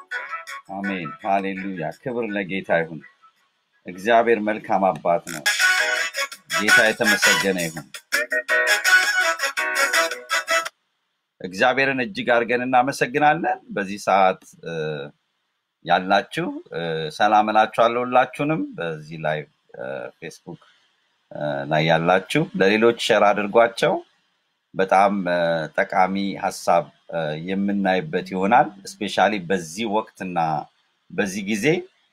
አሜን። ሃሌሉያ። ክብር ለጌታ ይሁን። እግዚአብሔር መልካም አባት ነው። ጌታ የተመሰገነ ይሁን። እግዚአብሔርን እጅግ አድርገን እናመሰግናለን። በዚህ ሰዓት እ፣ ያላችሁ እ፣ ሰላም እላችኋለሁ ሁላችሁንም። በዚህ ላይ እ፣ ፌስቡክ እ፣ ላይ ያላችሁ ለሌሎች ሸር አድርጓቸው። በጣም እ፣ ጠቃሚ ሀሳብ እ፣ የምናይበት ይሆናል። እስፔሻሊ በዚህ ወቅትና በዚህ ጊዜ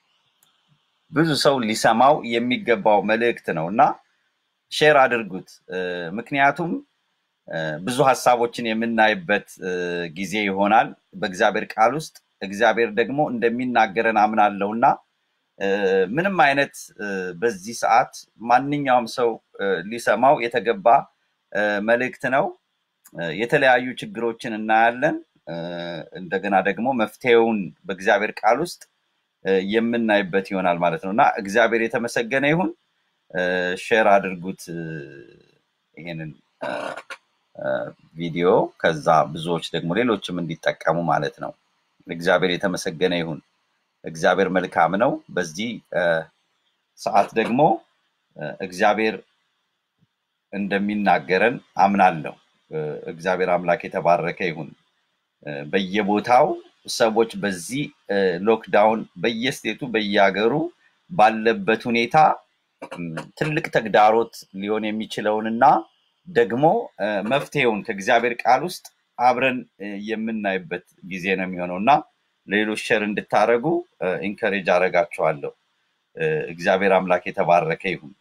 ብዙ ሰው ሊሰማው የሚገባው መልእክት ነው እና ሼር አድርጉት። እ፣ ምክንያቱም እ፣ ብዙ ሀሳቦችን የምናይበት እ፣ ጊዜ ይሆናል በእግዚአብሔር ቃል ውስጥ እግዚአብሔር ደግሞ እንደሚናገረን አምናለሁ እና እ፣ ምንም አይነት እ፣ በዚህ ሰዓት ማንኛውም ሰው እ፣ ሊሰማው የተገባ እ፣ መልእክት ነው። እ፣ የተለያዩ ችግሮችን እናያለን። እ፣ እንደገና ደግሞ መፍትሄውን በእግዚአብሔር ቃል ውስጥ እ፣ የምናይበት ይሆናል ማለት ነው እና እግዚአብሔር የተመሰገነ ይሁን። እ፣ ሼር አድርጉት እ፣ ይሄንን እ፣ እ፣ ቪዲዮ ከዛ ብዙዎች ደግሞ ሌሎችም እንዲጠቀሙ ማለት ነው። እግዚአብሔር የተመሰገነ ይሁን። እግዚአብሔር መልካም ነው። በዚህ እ፣ ሰዓት ደግሞ እ፣ እግዚአብሔር እንደሚናገረን አምናለሁ። እ፣ እግዚአብሔር አምላክ የተባረከ ይሁን። እ፣ በየቦታው ሰዎች በዚህ እ፣ ሎክዳውን በየስቴቱ በየሀገሩ ባለበት ሁኔታ እም፣ ትልቅ ተግዳሮት ሊሆን የሚችለውንና ደግሞ እ፣ መፍትሄውን ከእግዚአብሔር ቃል ውስጥ አብረን እ፣ የምናይበት ጊዜ ነው የሚሆነው እና ለሌሎች ሸር እንድታደርጉ ኢንከሬጅ አደርጋችኋለሁ። እ፣ እግዚአብሔር አምላክ የተባረከ ይሁን።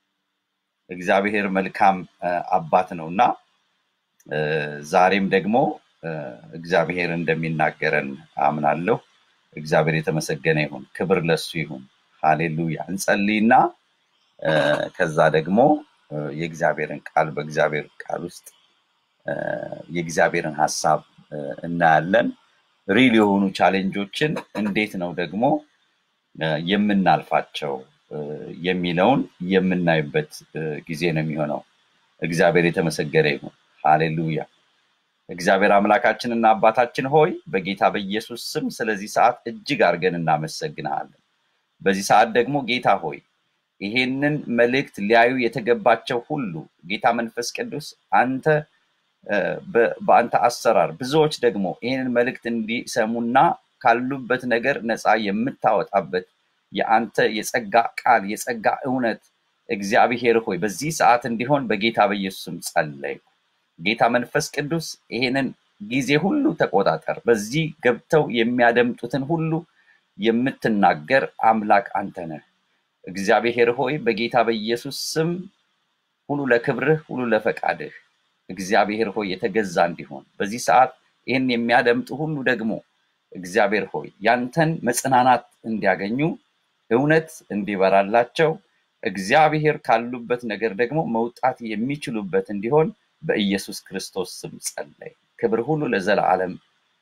እግዚአብሔር መልካም እ፣ አባት ነው እና እ፣ ዛሬም ደግሞ እ፣ እግዚአብሔር እንደሚናገረን አምናለሁ። እግዚአብሔር የተመሰገነ ይሁን። ክብር ለሱ ይሁን። ሃሌሉያ። እንጸልይና እ፣ ከዛ ደግሞ እ፣ የእግዚአብሔርን ቃል በእግዚአብሔር ቃል ውስጥ እ፣ የእግዚአብሔርን ሀሳብ እ፣ እናያለን። ሪል የሆኑ ቻሌንጆችን እንዴት ነው ደግሞ እ፣ የምናልፋቸው እ፣ የሚለውን የምናይበት እ፣ ጊዜ ነው የሚሆነው። እግዚአብሔር የተመሰገነ ይሁን። ሃሌሉያ። እግዚአብሔር አምላካችንና አባታችን ሆይ በጌታ በኢየሱስ ስም ስለዚህ ሰዓት እጅግ አድርገን እናመሰግንሃለን። በዚህ ሰዓት ደግሞ ጌታ ሆይ ይሄንን መልእክት ሊያዩ የተገባቸው ሁሉ ጌታ መንፈስ ቅዱስ አንተ እ፣ በ- በአንተ አሰራር ብዙዎች ደግሞ ይህንን መልእክት እንዲሰሙና ካሉበት ነገር ነፃ የምታወጣበት የአንተ የጸጋ ቃል የጸጋ እውነት እግዚአብሔር ሆይ በዚህ ሰዓት እንዲሆን በጌታ በኢየሱስም ጸለይ። ጌታ መንፈስ ቅዱስ ይሄንን ጊዜ ሁሉ ተቆጣጠር። በዚህ ገብተው የሚያደምጡትን ሁሉ የምትናገር አምላክ አንተ ነህ። እግዚአብሔር ሆይ በጌታ በኢየሱስ ስም ሁሉ ለክብርህ ሁሉ ለፈቃድህ እግዚአብሔር ሆይ የተገዛ እንዲሆን በዚህ ሰዓት ይህን የሚያደምጡ ሁሉ ደግሞ እግዚአብሔር ሆይ ያንተን መጽናናት እንዲያገኙ እውነት እንዲበራላቸው እግዚአብሔር ካሉበት ነገር ደግሞ መውጣት የሚችሉበት እንዲሆን በኢየሱስ ክርስቶስ ስም ጸለይ። ክብር ሁሉ ለዘላለም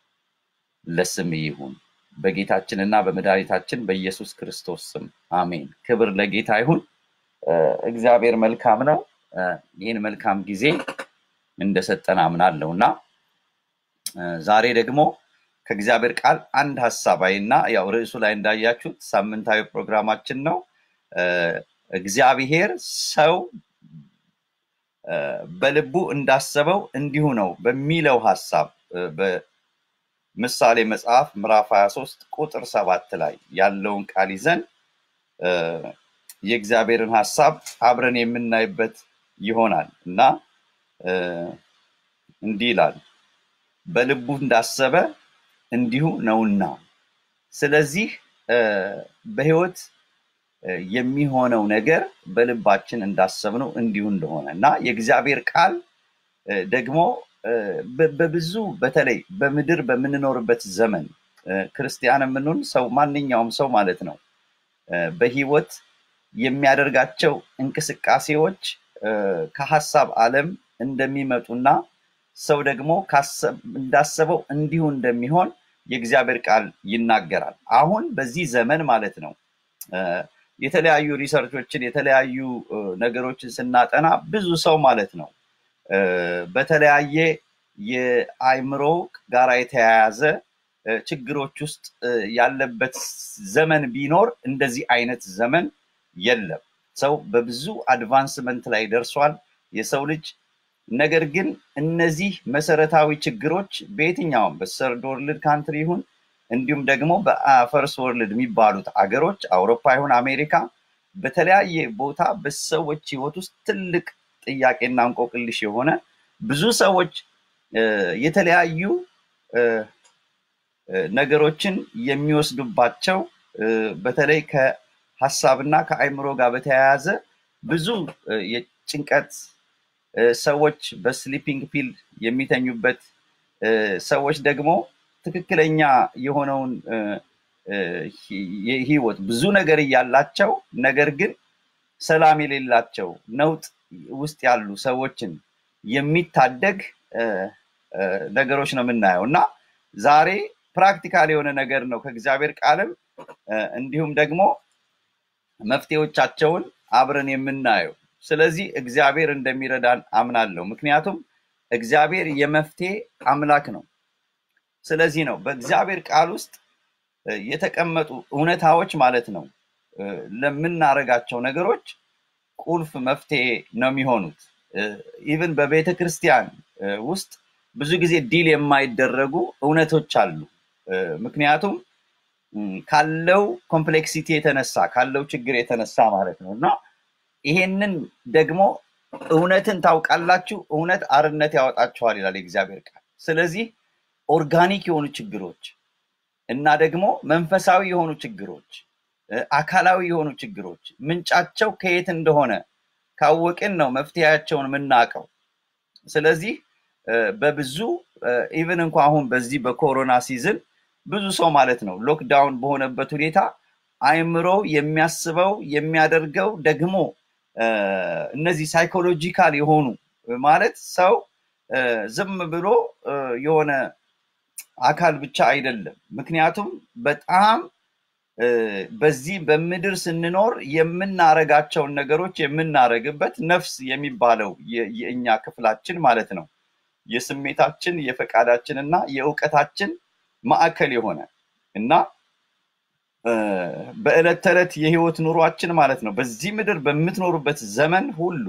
ለስም ይሁን በጌታችንና በመድኃኒታችን በኢየሱስ ክርስቶስ ስም አሜን። ክብር ለጌታ ይሁን። እ፣ እግዚአብሔር መልካም ነው። እ፣ ይህን መልካም ጊዜ እንደሰጠን አምናለሁ እና እ፣ ዛሬ ደግሞ ከእግዚአብሔር ቃል አንድ ሀሳብ አይና ያው ርዕሱ ላይ እንዳያችሁት ሳምንታዊ ፕሮግራማችን ነው። እ፣ እግዚአብሔር ሰው እ፣ በልቡ እንዳሰበው እንዲሁ ነው በሚለው ሀሳብ እ፣ በምሳሌ መጽሐፍ ምዕራፍ 23 ቁጥር ሰባት ላይ ያለውን ቃል ይዘን እ፣ የእግዚአብሔርን ሀሳብ አብረን የምናይበት ይሆናል እና እ፣ እንዲህ ይላል በልቡ እንዳሰበ እንዲሁ ነውና። ስለዚህ እ፣ በህይወት እ፣ የሚሆነው ነገር በልባችን እንዳሰብነው እንዲሁ እንደሆነ እና የእግዚአብሔር ቃል እ፣ ደግሞ እ፣ በ- በብዙ በተለይ በምድር በምንኖርበት ዘመን እ፣ ክርስቲያን የምንሆን ሰው ማንኛውም ሰው ማለት ነው እ፣ በህይወት የሚያደርጋቸው እንቅስቃሴዎች እ፣ ከሀሳብ ዓለም እንደሚመጡና ሰው ደግሞ ካሰብ- እንዳሰበው እንዲሁ እንደሚሆን የእግዚአብሔር ቃል ይናገራል። አሁን በዚህ ዘመን ማለት ነው እ፣ የተለያዩ ሪሰርቾችን የተለያዩ እ፣ ነገሮችን ስናጠና ብዙ ሰው ማለት ነው እ፣ በተለያየ የአእምሮ ጋራ የተያያዘ እ፣ ችግሮች ውስጥ እ፣ ያለበት ዘመን ቢኖር እንደዚህ አይነት ዘመን የለም። ሰው በብዙ አድቫንስመንት ላይ ደርሷል የሰው ልጅ። ነገር ግን እነዚህ መሰረታዊ ችግሮች በየትኛውም በሰርድ ወርልድ ካንትሪ ይሁን እንዲሁም ደግሞ በፈርስ ወርልድ የሚባሉት አገሮች አውሮፓ ይሁን አሜሪካ በተለያየ ቦታ በሰዎች ህይወት ውስጥ ትልቅ ጥያቄና እንቆቅልሽ የሆነ ብዙ ሰዎች እ፣ የተለያዩ እ፣ እ፣ ነገሮችን የሚወስዱባቸው እ፣ በተለይ ከሀሳብና ከአእምሮ ጋር በተያያዘ ብዙ እ፣ የጭንቀት እ፣ ሰዎች በስሊፒንግ ፒል የሚተኙበት እ፣ ሰዎች ደግሞ ትክክለኛ የሆነውን እ፣ እ፣ ሂ- የህይወት ብዙ ነገር እያላቸው ነገር ግን ሰላም የሌላቸው ነውጥ ውስጥ ያሉ ሰዎችን የሚታደግ እ፣ እ፣ ነገሮች ነው የምናየው እና ዛሬ ፕራክቲካል የሆነ ነገር ነው ከእግዚአብሔር ቃልም እ፣ እንዲሁም ደግሞ መፍትሄዎቻቸውን አብረን የምናየው። ስለዚህ እግዚአብሔር እንደሚረዳን አምናለሁ። ምክንያቱም እግዚአብሔር የመፍትሄ አምላክ ነው። ስለዚህ ነው በእግዚአብሔር ቃል ውስጥ እ፣ የተቀመጡ እውነታዎች ማለት ነው እ፣ ለምናደርጋቸው ነገሮች ቁልፍ መፍትሄ ነው የሚሆኑት። ኢቭን በቤተ ክርስቲያን እ፣ ውስጥ ብዙ ጊዜ ዲል የማይደረጉ እውነቶች አሉ። እ፣ ምክንያቱም ም፣ ካለው ኮምፕሌክሲቲ የተነሳ ካለው ችግር የተነሳ ማለት ነው እና ይሄንን ደግሞ እውነትን ታውቃላችሁ፣ እውነት አርነት ያወጣችኋል ይላል የእግዚአብሔር ቃል። ስለዚህ ኦርጋኒክ የሆኑ ችግሮች እና ደግሞ መንፈሳዊ የሆኑ ችግሮች እ፣ አካላዊ የሆኑ ችግሮች ምንጫቸው ከየት እንደሆነ ካወቅን ነው መፍትሄያቸውን የምናውቀው። ስለዚህ እ፣ በብዙ ኢቭን እንኳ አሁን በዚህ በኮሮና ሲዝን ብዙ ሰው ማለት ነው ሎክዳውን በሆነበት ሁኔታ አእምሮ የሚያስበው የሚያደርገው ደግሞ እ፣ እነዚህ ሳይኮሎጂካል የሆኑ ማለት ሰው እ፣ ዝም ብሎ እ፣ የሆነ አካል ብቻ አይደለም። ምክንያቱም በጣም እ፣ በዚህ በምድር ስንኖር የምናረጋቸውን ነገሮች የምናረግበት ነፍስ የሚባለው የ- የእኛ ክፍላችን ማለት ነው የስሜታችን የፈቃዳችን እና የእውቀታችን ማዕከል የሆነ እና እ፣ በዕለት ተዕለት የህይወት ኑሯችን ማለት ነው በዚህ ምድር በምትኖሩበት ዘመን ሁሉ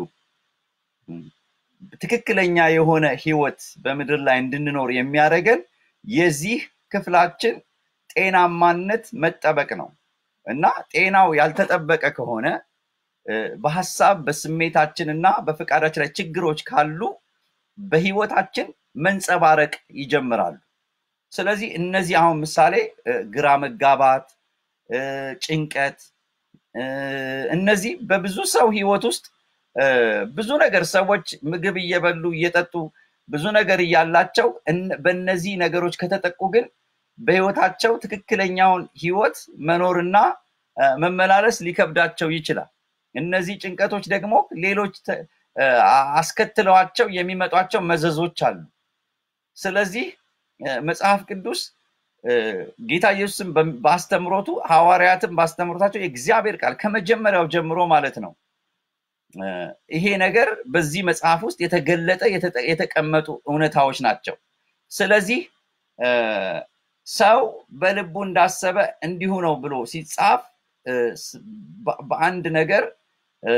እ፣ ትክክለኛ የሆነ ህይወት በምድር ላይ እንድንኖር የሚያደርገን የዚህ ክፍላችን ጤናማነት መጠበቅ ነው እና ጤናው ያልተጠበቀ ከሆነ እ፣ በሀሳብ በስሜታችን እና በፈቃዳችን ላይ ችግሮች ካሉ በህይወታችን መንጸባረቅ ይጀምራሉ። ስለዚህ እነዚህ አሁን ምሳሌ እ፣ ግራ መጋባት፣ እ፣ ጭንቀት እ፣ እነዚህ በብዙ ሰው ህይወት ውስጥ እ፣ ብዙ ነገር ሰዎች ምግብ እየበሉ እየጠጡ ብዙ ነገር እያላቸው እነ- በእነዚህ ነገሮች ከተጠቁ ግን በህይወታቸው ትክክለኛውን ህይወት መኖርና እ፣ መመላለስ ሊከብዳቸው ይችላል። እነዚህ ጭንቀቶች ደግሞ ሌሎች ተ- እ፣ አስከትለዋቸው የሚመጧቸው መዘዞች አሉ። ስለዚህ እ፣ መጽሐፍ ቅዱስ እ፣ ጌታ ኢየሱስም በም- በአስተምሮቱ ሐዋርያትም በአስተምሮታቸው የእግዚአብሔር ቃል ከመጀመሪያው ጀምሮ ማለት ነው እ፣ ይሄ ነገር በዚህ መጽሐፍ ውስጥ የተገለጠ የተጠ- የተቀመጡ እውነታዎች ናቸው። ስለዚህ እ፣ ሰው በልቡ እንዳሰበ እንዲሁ ነው ብሎ ሲጻፍ እ፣ ስ- በ- በአንድ ነገር እ፣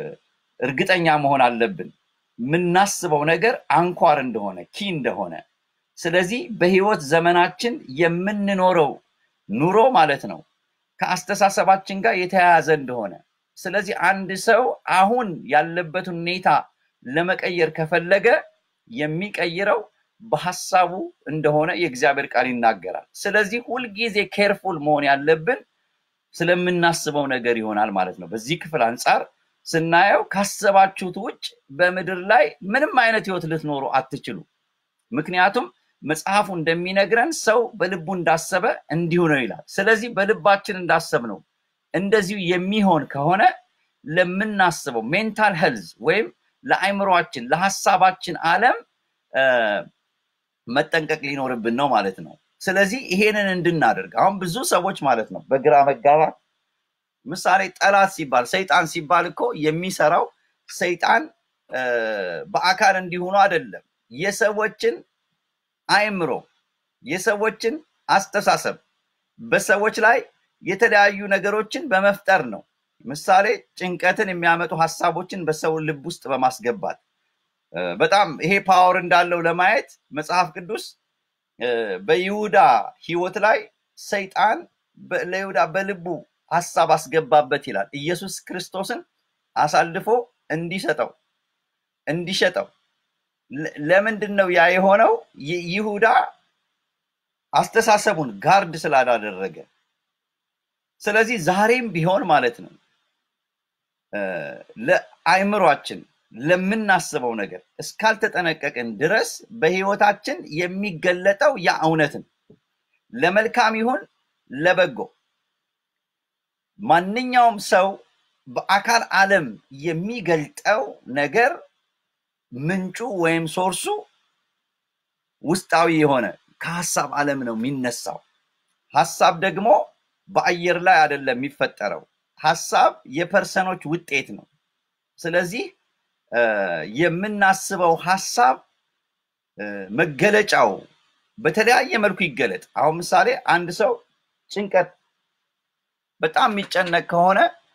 እርግጠኛ መሆን አለብን። የምናስበው ነገር አንኳር እንደሆነ ኪ እንደሆነ ስለዚህ በህይወት ዘመናችን የምንኖረው ኑሮ ማለት ነው ከአስተሳሰባችን ጋር የተያያዘ እንደሆነ ስለዚህ አንድ ሰው አሁን ያለበትን ሁኔታ ለመቀየር ከፈለገ የሚቀይረው በሀሳቡ እንደሆነ የእግዚአብሔር ቃል ይናገራል። ስለዚህ ሁልጊዜ ኬርፉል መሆን ያለብን ስለምናስበው ነገር ይሆናል ማለት ነው። በዚህ ክፍል አንጻር ስናየው ካሰባችሁት ውጭ በምድር ላይ ምንም አይነት ህይወት ልትኖሩ አትችሉ። ምክንያቱም መጽሐፉ እንደሚነግረን ሰው በልቡ እንዳሰበ እንዲሁ ነው ይላል። ስለዚህ በልባችን እንዳሰብ ነው እንደዚሁ የሚሆን ከሆነ ለምናስበው ሜንታል ሄልዝ ወይም ለአእምሯችን ለሀሳባችን ዓለም እ፣ መጠንቀቅ ሊኖርብን ነው ማለት ነው። ስለዚህ ይሄንን እንድናደርግ አሁን ብዙ ሰዎች ማለት ነው በግራ መጋባት ምሳሌ ጠላት ሲባል ሰይጣን ሲባል እኮ የሚሰራው ሰይጣን እ፣ በአካል እንዲሆኑ አይደለም የሰዎችን አእምሮ የሰዎችን አስተሳሰብ በሰዎች ላይ የተለያዩ ነገሮችን በመፍጠር ነው። ምሳሌ ጭንቀትን የሚያመጡ ሀሳቦችን በሰው ልብ ውስጥ በማስገባት እ፣ በጣም ይሄ ፓወር እንዳለው ለማየት መጽሐፍ ቅዱስ እ፣ በይሁዳ ህይወት ላይ ሰይጣን በ- ለይሁዳ በልቡ ሀሳብ አስገባበት ይላል። ኢየሱስ ክርስቶስን አሳልፎ እንዲሰጠው እንዲሸጠው ለ- ለምንድን ነው ያ የሆነው? ይ- ይሁዳ አስተሳሰቡን ጋርድ ስላላደረገ። ስለዚህ ዛሬም ቢሆን ማለት ነው እ፣ ለአእምሯችን ለምናስበው ነገር እስካልተጠነቀቅን ድረስ በህይወታችን የሚገለጠው ያ እውነትን ለመልካም ይሁን ለበጎ ማንኛውም ሰው በአካል ዓለም የሚገልጠው ነገር ምንጩ ወይም ሶርሱ ውስጣዊ የሆነ ከሀሳብ ዓለም ነው የሚነሳው። ሀሳብ ደግሞ በአየር ላይ አይደለም የሚፈጠረው። ሀሳብ የፐርሰኖች ውጤት ነው። ስለዚህ እ፣ የምናስበው ሀሳብ እ፣ መገለጫው በተለያየ መልኩ ይገለጥ። አሁን ምሳሌ አንድ ሰው ጭንቀት በጣም የሚጨነቅ ከሆነ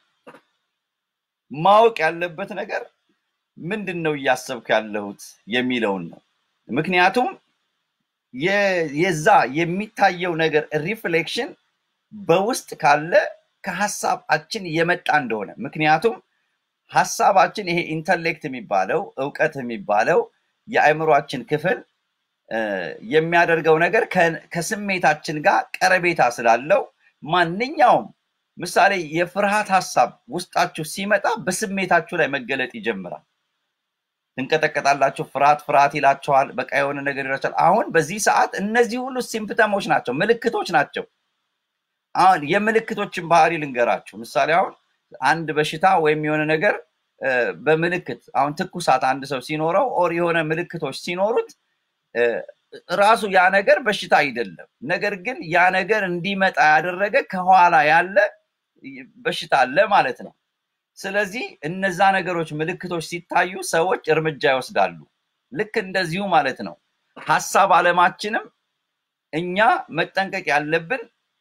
ማወቅ ያለበት ነገር ምንድን ነው እያሰብኩ ያለሁት የሚለውን ነው። ምክንያቱም የ- የዛ የሚታየው ነገር ሪፍሌክሽን በውስጥ ካለ ከሀሳባችን የመጣ እንደሆነ ምክንያቱም ሀሳባችን ይሄ ኢንተሌክት የሚባለው እውቀት የሚባለው የአእምሯችን ክፍል እ፣ የሚያደርገው ነገር ከ- ከስሜታችን ጋር ቀረቤታ ስላለው ማንኛውም ምሳሌ የፍርሃት ሀሳብ ውስጣችሁ ሲመጣ በስሜታችሁ ላይ መገለጥ ይጀምራል። ትንቀጠቀጣላችሁ፣ ፍርሃት ፍርሃት ይላችኋል፣ በቃ የሆነ ነገር ይላችኋል። አሁን በዚህ ሰዓት እነዚህ ሁሉ ሲምፕተሞች ናቸው፣ ምልክቶች ናቸው። አሁን የምልክቶችን ባህሪ ልንገራችሁ። ምሳሌ አሁን አንድ በሽታ ወይም የሆነ ነገር እ፣ በምልክት አሁን ትኩሳት አንድ ሰው ሲኖረው ኦር የሆነ ምልክቶች ሲኖሩት እ፣ ራሱ ያ ነገር በሽታ አይደለም። ነገር ግን ያ ነገር እንዲመጣ ያደረገ ከኋላ ያለ በሽታ አለ ማለት ነው። ስለዚህ እነዛ ነገሮች ምልክቶች ሲታዩ ሰዎች እርምጃ ይወስዳሉ። ልክ እንደዚሁ ማለት ነው። ሀሳብ አለማችንም እኛ መጠንቀቅ ያለብን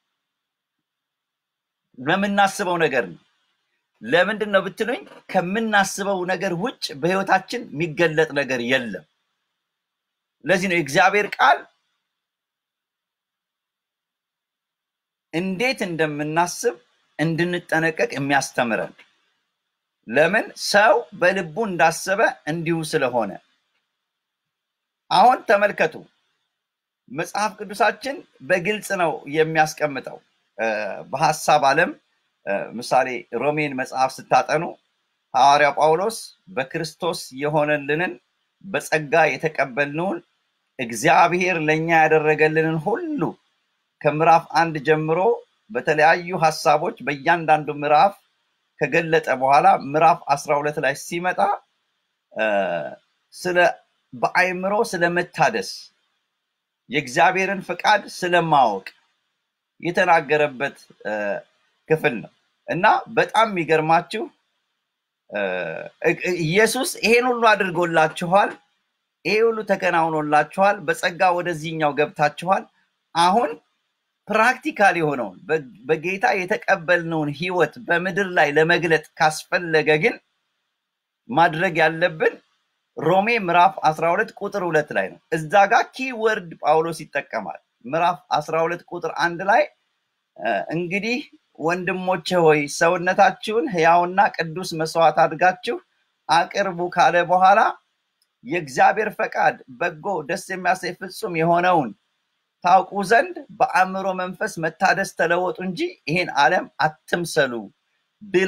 ለምናስበው ነገር ነው። ለምንድን ነው ብትሉኝ፣ ከምናስበው ነገር ውጭ በህይወታችን የሚገለጥ ነገር የለም። ለዚህ ነው የእግዚአብሔር ቃል እንዴት እንደምናስብ እንድንጠነቀቅ የሚያስተምረን። ለምን ሰው በልቡ እንዳሰበ እንዲሁ ስለሆነ። አሁን ተመልከቱ፣ መጽሐፍ ቅዱሳችን በግልጽ ነው የሚያስቀምጠው። እ፣ በሀሳብ ዓለም እ፣ ምሳሌ ሮሜን መጽሐፍ ስታጠኑ ሐዋርያው ጳውሎስ በክርስቶስ የሆነልንን በጸጋ የተቀበልነውን እግዚአብሔር ለእኛ ያደረገልንን ሁሉ ከምዕራፍ አንድ ጀምሮ በተለያዩ ሀሳቦች በእያንዳንዱ ምዕራፍ ከገለጠ በኋላ ምዕራፍ አስራ ሁለት ላይ ሲመጣ እ፣ ስለ በአእምሮ ስለመታደስ የእግዚአብሔርን ፍቃድ ስለማወቅ የተናገረበት እ፣ ክፍል ነው እና በጣም የሚገርማችሁ እ፣ እ- ኢየሱስ ይሄን ሁሉ አድርጎላችኋል፣ ይሄ ሁሉ ተከናውኖላችኋል፣ በጸጋ ወደዚህኛው ገብታችኋል። አሁን ፕራክቲካል የሆነውን በ- በጌታ የተቀበልነውን ህይወት በምድር ላይ ለመግለጥ ካስፈለገ ግን ማድረግ ያለብን ሮሜ ምዕራፍ 12 ቁጥር ሁለት ላይ ነው። እዛ ጋር ኪወርድ ጳውሎስ ይጠቀማል። ምዕራፍ 12 ቁጥር አንድ ላይ እ፣ እንግዲህ ወንድሞቼ ሆይ ሰውነታችሁን ሕያውና ቅዱስ መስዋዕት አድርጋችሁ አቅርቡ ካለ በኋላ የእግዚአብሔር ፈቃድ በጎ ደስ የሚያሰኝ ፍጹም የሆነውን ታውቁ ዘንድ በአእምሮ መንፈስ መታደስ ተለወጡ እንጂ ይሄን ዓለም አትምሰሉ ብሎ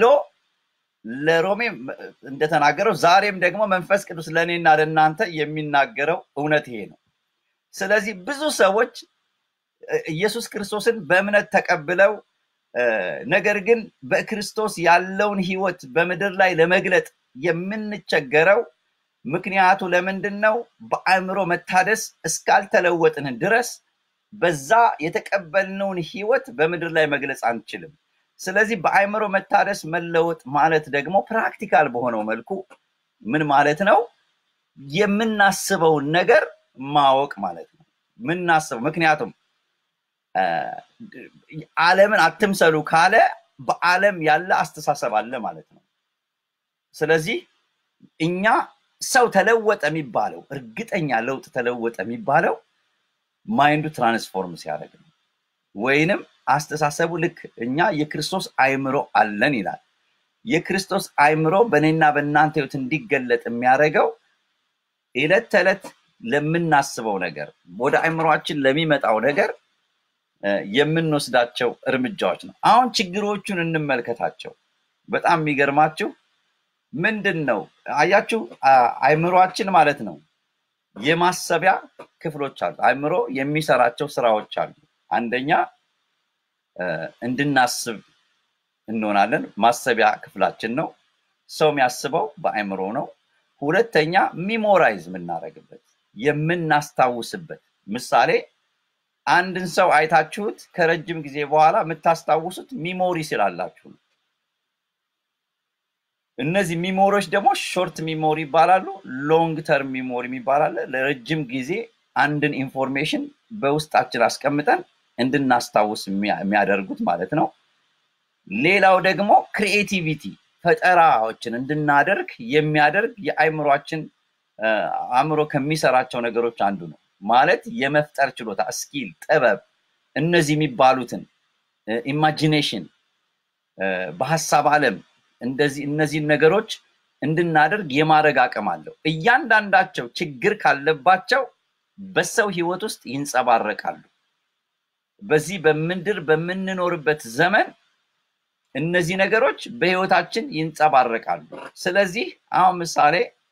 ለሮሜ እንደተናገረው ዛሬም ደግሞ መንፈስ ቅዱስ ለእኔና ለእናንተ የሚናገረው እውነት ይሄ ነው። ስለዚህ ብዙ ሰዎች እ፣ ኢየሱስ ክርስቶስን በእምነት ተቀብለው እ፣ ነገር ግን በክርስቶስ ያለውን ህይወት በምድር ላይ ለመግለጥ የምንቸገረው ምክንያቱ ለምንድን ነው? በአእምሮ መታደስ እስካልተለወጥን ድረስ በዛ የተቀበልነውን ህይወት በምድር ላይ መግለጽ አንችልም። ስለዚህ በአእምሮ መታደስ መለወጥ ማለት ደግሞ ፕራክቲካል በሆነው መልኩ ምን ማለት ነው? የምናስበውን ነገር ማወቅ ማለት ነው። ምናስበው ምክንያቱም ዓለምን አትምሰሉ ካለ በዓለም ያለ አስተሳሰብ አለ ማለት ነው። ስለዚህ እኛ ሰው ተለወጠ የሚባለው እርግጠኛ ለውጥ ተለወጠ የሚባለው ማይንዱ ትራንስፎርም ሲያደርግ ነው። ወይንም አስተሳሰቡ ልክ እኛ የክርስቶስ አይምሮ አለን ይላል። የክርስቶስ አይምሮ በእኔና በእናንተ ህይወት እንዲገለጥ የሚያደርገው ዕለት ተዕለት ለምናስበው ነገር ወደ አይምሯችን ለሚመጣው ነገር የምንወስዳቸው እርምጃዎች ነው። አሁን ችግሮቹን እንመልከታቸው። በጣም የሚገርማችሁ ምንድን ነው አያችሁ፣ አይምሯችን ማለት ነው የማሰቢያ ክፍሎች አሉ። አይምሮ የሚሰራቸው ስራዎች አሉ። አንደኛ እንድናስብ እንሆናለን። ማሰቢያ ክፍላችን ነው። ሰው የሚያስበው በአይምሮ ነው። ሁለተኛ ሚሞራይዝ የምናደርግበት የምናስታውስበት። ምሳሌ አንድን ሰው አይታችሁት ከረጅም ጊዜ በኋላ የምታስታውሱት ሚሞሪ ስላላችሁ ነው። እነዚህ ሚሞሪዎች ደግሞ ሾርት ሚሞሪ ይባላሉ። ሎንግ ተርም ሚሞሪ ይባላል። ለረጅም ጊዜ አንድን ኢንፎርሜሽን በውስጣችን አስቀምጠን እንድናስታውስ የሚያደርጉት ማለት ነው። ሌላው ደግሞ ክሪኤቲቪቲ ፈጠራዎችን እንድናደርግ የሚያደርግ የአእምሯችን አእምሮ ከሚሰራቸው ነገሮች አንዱ ነው። ማለት የመፍጠር ችሎታ ስኪል፣ ጥበብ እነዚህ የሚባሉትን ኢማጂኔሽን በሀሳብ ዓለም እንደዚህ እነዚህን ነገሮች እንድናደርግ የማድረግ አቅም አለው። እያንዳንዳቸው ችግር ካለባቸው በሰው ህይወት ውስጥ ይንጸባረቃሉ። በዚህ በምድር በምንኖርበት ዘመን እነዚህ ነገሮች በህይወታችን ይንጸባረቃሉ። ስለዚህ አሁን ምሳሌ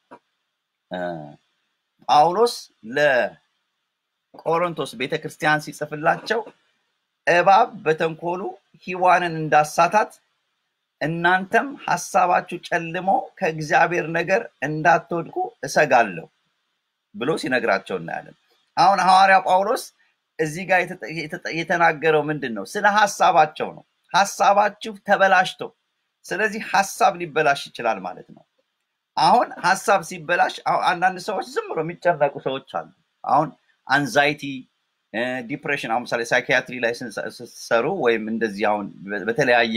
ጳውሎስ ለቆሮንቶስ ቤተክርስቲያን ሲጽፍላቸው እባብ በተንኮሉ ሔዋንን እንዳሳታት እናንተም ሀሳባችሁ ጨልሞ ከእግዚአብሔር ነገር እንዳትወድቁ እሰጋለሁ ብሎ ሲነግራቸው እናያለን። አሁን ሐዋርያ ጳውሎስ እዚህ ጋር የተናገረው ምንድን ነው? ስለ ሀሳባቸው ነው። ሀሳባችሁ ተበላሽቶ፣ ስለዚህ ሀሳብ ሊበላሽ ይችላል ማለት ነው። አሁን ሀሳብ ሲበላሽ አንዳንድ ሰዎች ዝም ብሎ የሚጨነቁ ሰዎች አሉ። አሁን አንዛይቲ፣ ዲፕሬሽን አሁን ምሳሌ ሳይኪያትሪ ላይ ስትሰሩ ወይም እንደዚህ አሁን በተለያየ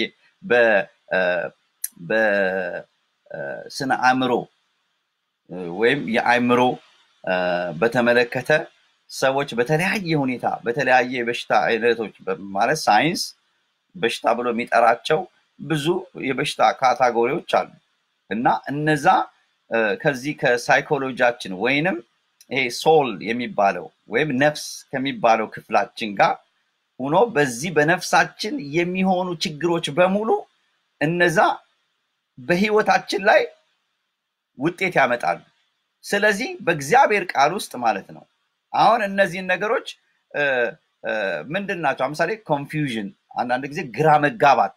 በስነ አእምሮ ወይም የአእምሮ በተመለከተ ሰዎች በተለያየ ሁኔታ በተለያየ የበሽታ አይነቶች ማለት ሳይንስ በሽታ ብሎ የሚጠራቸው ብዙ የበሽታ ካታጎሪዎች አሉ እና እነዛ ከዚህ ከሳይኮሎጂያችን ወይንም ይሄ ሶል የሚባለው ወይም ነፍስ ከሚባለው ክፍላችን ጋር ሆኖ በዚህ በነፍሳችን የሚሆኑ ችግሮች በሙሉ እነዛ በህይወታችን ላይ ውጤት ያመጣሉ። ስለዚህ በእግዚአብሔር ቃል ውስጥ ማለት ነው። አሁን እነዚህን ነገሮች ምንድን ናቸው? ለምሳሌ ኮንፊውዥን፣ አንዳንድ ጊዜ ግራ መጋባት፣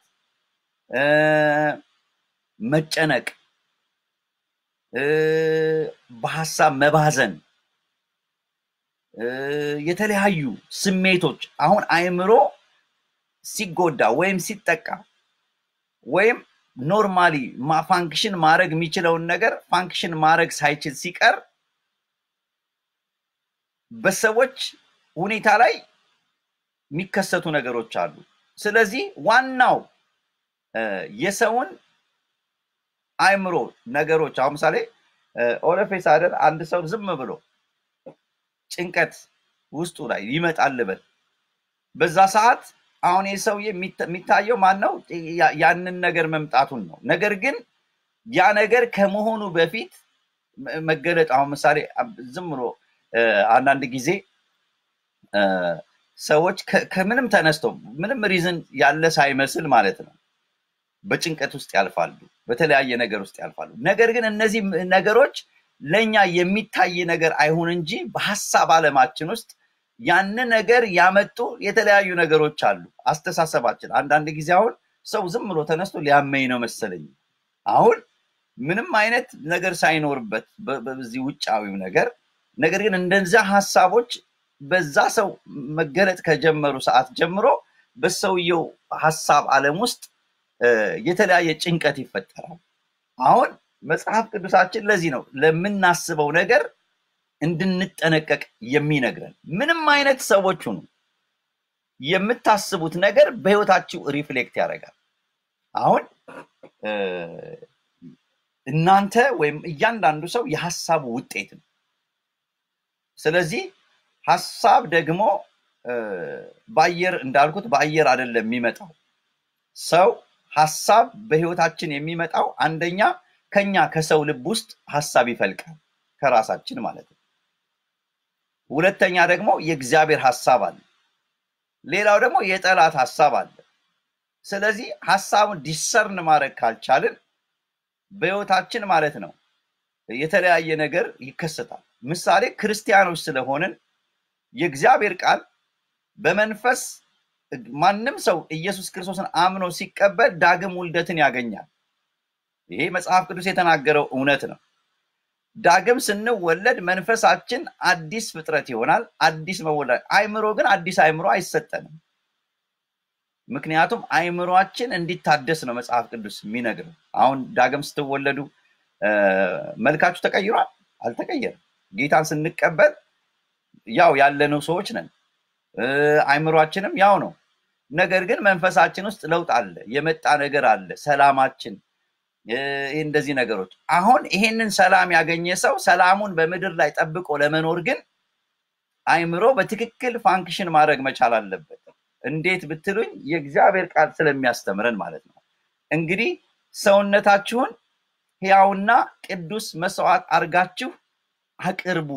መጨነቅ፣ በሀሳብ መባዘን፣ የተለያዩ ስሜቶች አሁን አእምሮ ሲጎዳ ወይም ሲጠቃ ወይም ኖርማሊ ፋንክሽን ማድረግ የሚችለውን ነገር ፋንክሽን ማድረግ ሳይችል ሲቀር በሰዎች ሁኔታ ላይ የሚከሰቱ ነገሮች አሉ። ስለዚህ ዋናው የሰውን አእምሮ ነገሮች አሁን ምሳሌ ኦለፌስ አይደል አንድ ሰው ዝም ብሎ ጭንቀት ውስጡ ላይ ይመጣል ልበል በዛ ሰዓት አሁን ይህ ሰውዬ የሚታየው ማን ነው? ያንን ነገር መምጣቱን ነው። ነገር ግን ያ ነገር ከመሆኑ በፊት መገለጥ አሁን ምሳሌ ዝም ብሎ አንዳንድ ጊዜ ሰዎች ከምንም ተነስተው ምንም ሪዝን ያለ ሳይመስል ማለት ነው በጭንቀት ውስጥ ያልፋሉ፣ በተለያየ ነገር ውስጥ ያልፋሉ። ነገር ግን እነዚህ ነገሮች ለእኛ የሚታይ ነገር አይሁን እንጂ በሀሳብ ዓለማችን ውስጥ ያን ነገር ያመጡ የተለያዩ ነገሮች አሉ። አስተሳሰባችን አንዳንድ ጊዜ አሁን ሰው ዝም ብሎ ተነስቶ ሊያመኝ ነው መሰለኝ አሁን ምንም አይነት ነገር ሳይኖርበት በዚህ ውጫዊው ነገር ነገር ግን እንደዚያ ሀሳቦች በዛ ሰው መገለጥ ከጀመሩ ሰዓት ጀምሮ በሰውየው ሀሳብ ዓለም ውስጥ የተለያየ ጭንቀት ይፈጠራል። አሁን መጽሐፍ ቅዱሳችን ለዚህ ነው ለምናስበው ነገር እንድንጠነቀቅ የሚነግረን። ምንም አይነት ሰዎች ሁኑ፣ የምታስቡት ነገር በህይወታችሁ ሪፍሌክት ያደርጋል። አሁን እ፣ እናንተ ወይም እያንዳንዱ ሰው የሀሳቡ ውጤት ነው። ስለዚህ ሀሳብ ደግሞ እ፣ በአየር እንዳልኩት በአየር አይደለም የሚመጣው። ሰው ሀሳብ በህይወታችን የሚመጣው አንደኛ ከኛ ከሰው ልብ ውስጥ ሀሳብ ይፈልቃል፣ ከራሳችን ማለት ነው። ሁለተኛ ደግሞ የእግዚአብሔር ሀሳብ አለ። ሌላው ደግሞ የጠላት ሀሳብ አለ። ስለዚህ ሀሳቡን ዲሰርን ማድረግ ካልቻልን በህይወታችን ማለት ነው የተለያየ ነገር ይከሰታል። ምሳሌ ክርስቲያኖች ስለሆንን የእግዚአብሔር ቃል በመንፈስ ማንም ሰው ኢየሱስ ክርስቶስን አምኖ ሲቀበል ዳግም ውልደትን ያገኛል። ይሄ መጽሐፍ ቅዱስ የተናገረው እውነት ነው። ዳግም ስንወለድ መንፈሳችን አዲስ ፍጥረት ይሆናል። አዲስ መወለድ። አይምሮ ግን አዲስ አይምሮ አይሰጠንም። ምክንያቱም አይምሯችን እንዲታደስ ነው መጽሐፍ ቅዱስ የሚነግረው። አሁን ዳግም ስትወለዱ እ፣ መልካችሁ ተቀይሯል? አልተቀየረም። ጌታን ስንቀበል ያው ያለነው ሰዎች ነን። እ፣ አይምሯችንም ያው ነው። ነገር ግን መንፈሳችን ውስጥ ለውጥ አለ፣ የመጣ ነገር አለ። ሰላማችን እ፣ ይህ እንደዚህ ነገሮች አሁን ይሄንን ሰላም ያገኘ ሰው ሰላሙን በምድር ላይ ጠብቆ ለመኖር ግን አይምሮ በትክክል ፋንክሽን ማድረግ መቻል አለበት። እንዴት ብትሉኝ የእግዚአብሔር ቃል ስለሚያስተምረን ማለት ነው። እንግዲህ ሰውነታችሁን ሕያውና ቅዱስ መስዋዕት አድርጋችሁ አቅርቡ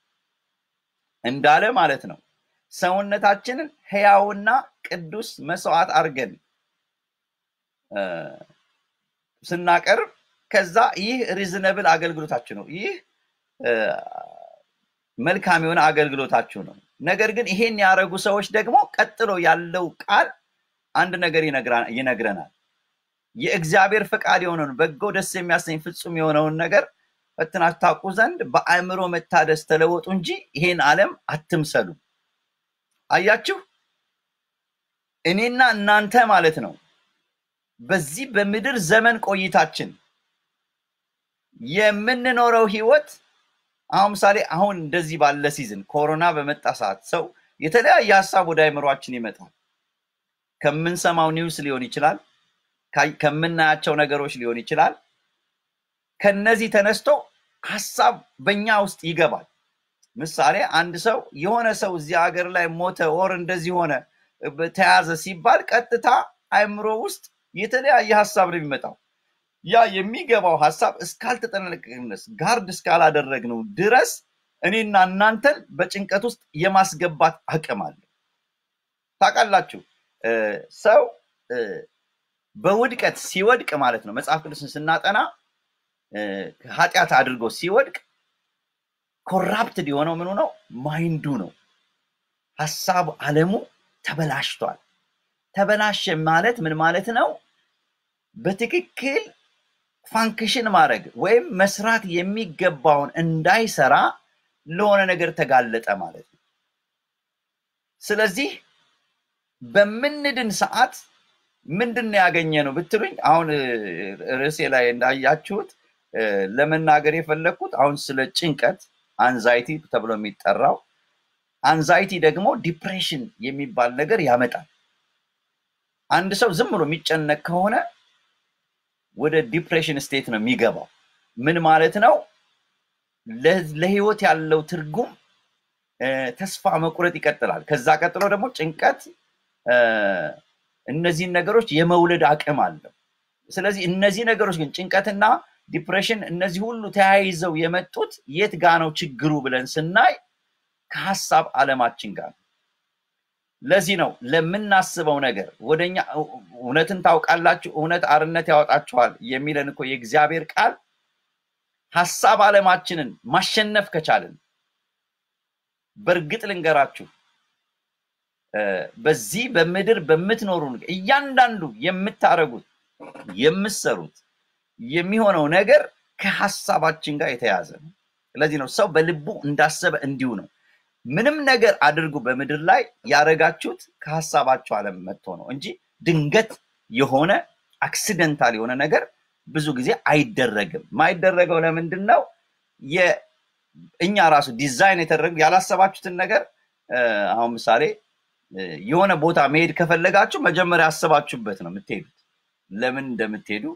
እንዳለ ማለት ነው። ሰውነታችንን ሕያውና ቅዱስ መስዋዕት አድርገን እ፣ ስናቀርብ ከዛ ይህ ሪዝነብል አገልግሎታችሁ ነው። ይህ እ፣ መልካም የሆነ አገልግሎታችሁ ነው። ነገር ግን ይሄን ያደረጉ ሰዎች ደግሞ ቀጥሎ ያለው ቃል አንድ ነገር ይነግራ- ይነግረናል። የእግዚአብሔር ፈቃድ የሆነውን በጎ ደስ የሚያሰኝ ፍጹም የሆነውን ነገር ፈትናችሁ ታውቁ ዘንድ በአእምሮ መታደስ ተለወጡ እንጂ ይሄን ዓለም አትምሰሉ። አያችሁ፣ እኔና እናንተ ማለት ነው በዚህ በምድር ዘመን ቆይታችን የምንኖረው ህይወት አሁን ምሳሌ አሁን እንደዚህ ባለ ሲዝን ኮሮና በመጣ ሰዓት ሰው የተለያየ ሀሳብ ወደ አይምሯችን ይመጣል። ከምንሰማው ኒውስ ሊሆን ይችላል፣ ካይ- ከምናያቸው ነገሮች ሊሆን ይችላል። ከነዚህ ተነስቶ ሀሳብ በእኛ ውስጥ ይገባል። ምሳሌ አንድ ሰው የሆነ ሰው እዚህ ሀገር ላይ ሞተ ወር እንደዚህ ሆነ ብ- ተያዘ ሲባል ቀጥታ አእምሮ ውስጥ የተለያየ ሀሳብ ነው የሚመጣው። ያ የሚገባው ሀሳብ እስካልተጠነቀቅን ድረስ ጋርድ እስካላደረግነው ድረስ እኔና እናንተን በጭንቀት ውስጥ የማስገባት አቅም አለ። ታውቃላችሁ እ፣ ሰው እ፣ በውድቀት ሲወድቅ ማለት ነው መጽሐፍ ቅዱስን ስናጠና እ፣ ኃጢአት አድርጎ ሲወድቅ ኮራፕትድ የሆነው ምኑ ነው? ማይንዱ ነው። ሀሳብ አለሙ ተበላሽቷል። ተበላሸ ማለት ምን ማለት ነው? በትክክል ፋንክሽን ማድረግ ወይም መስራት የሚገባውን እንዳይሰራ ለሆነ ነገር ተጋለጠ ማለት ነው። ስለዚህ በምንድን ሰዓት ምንድን ነው ያገኘ ነው ብትሉኝ፣ አሁን እ፣ ርዕሴ ላይ እንዳያችሁት እ፣ ለመናገር የፈለግኩት አሁን ስለ ጭንቀት አንዛይቲ ተብሎ የሚጠራው አንዛይቲ ደግሞ ዲፕሬሽን የሚባል ነገር ያመጣል። አንድ ሰው ዝም ብሎ የሚጨነቅ ከሆነ ወደ ዲፕሬሽን ስቴት ነው የሚገባው። ምን ማለት ነው? ለ- ለህይወት ያለው ትርጉም እ፣ ተስፋ መቁረጥ ይቀጥላል። ከዛ ቀጥሎ ደግሞ ጭንቀት እ፣ እነዚህን ነገሮች የመውለድ አቅም አለው። ስለዚህ እነዚህ ነገሮች ግን ጭንቀትና ዲፕሬሽን እነዚህ ሁሉ ተያይዘው የመጡት የት ጋ ነው ችግሩ ብለን ስናይ ከሀሳብ ዓለማችን ጋር ነው። ለዚህ ነው ለምናስበው ነገር ወደኛ እውነትን ታውቃላችሁ፣ እውነት አርነት ያወጣችኋል የሚለን እኮ የእግዚአብሔር ቃል ሀሳብ ዓለማችንን ማሸነፍ ከቻልን በእርግጥ ልንገራችሁ እ፣ በዚህ በምድር በምትኖሩ ነገር እያንዳንዱ የምታደርጉት የምትሰሩት የሚሆነው ነገር ከሀሳባችን ጋር የተያያዘ ነው። ስለዚህ ነው ሰው በልቡ እንዳሰበ እንዲሁ ነው። ምንም ነገር አድርጉ በምድር ላይ ያደረጋችሁት ከሀሳባችሁ ዓለም መጥቶ ነው እንጂ ድንገት የሆነ አክሲደንታል የሆነ ነገር ብዙ ጊዜ አይደረግም። ማይደረገው ለምንድን ነው? የ- እኛ ራሱ ዲዛይን የተደረገ ያላሰባችሁትን ነገር እ፣ አሁን ምሳሌ የሆነ ቦታ መሄድ ከፈለጋችሁ መጀመሪያ አስባችሁበት ነው የምትሄዱት። ለምን እንደምትሄዱ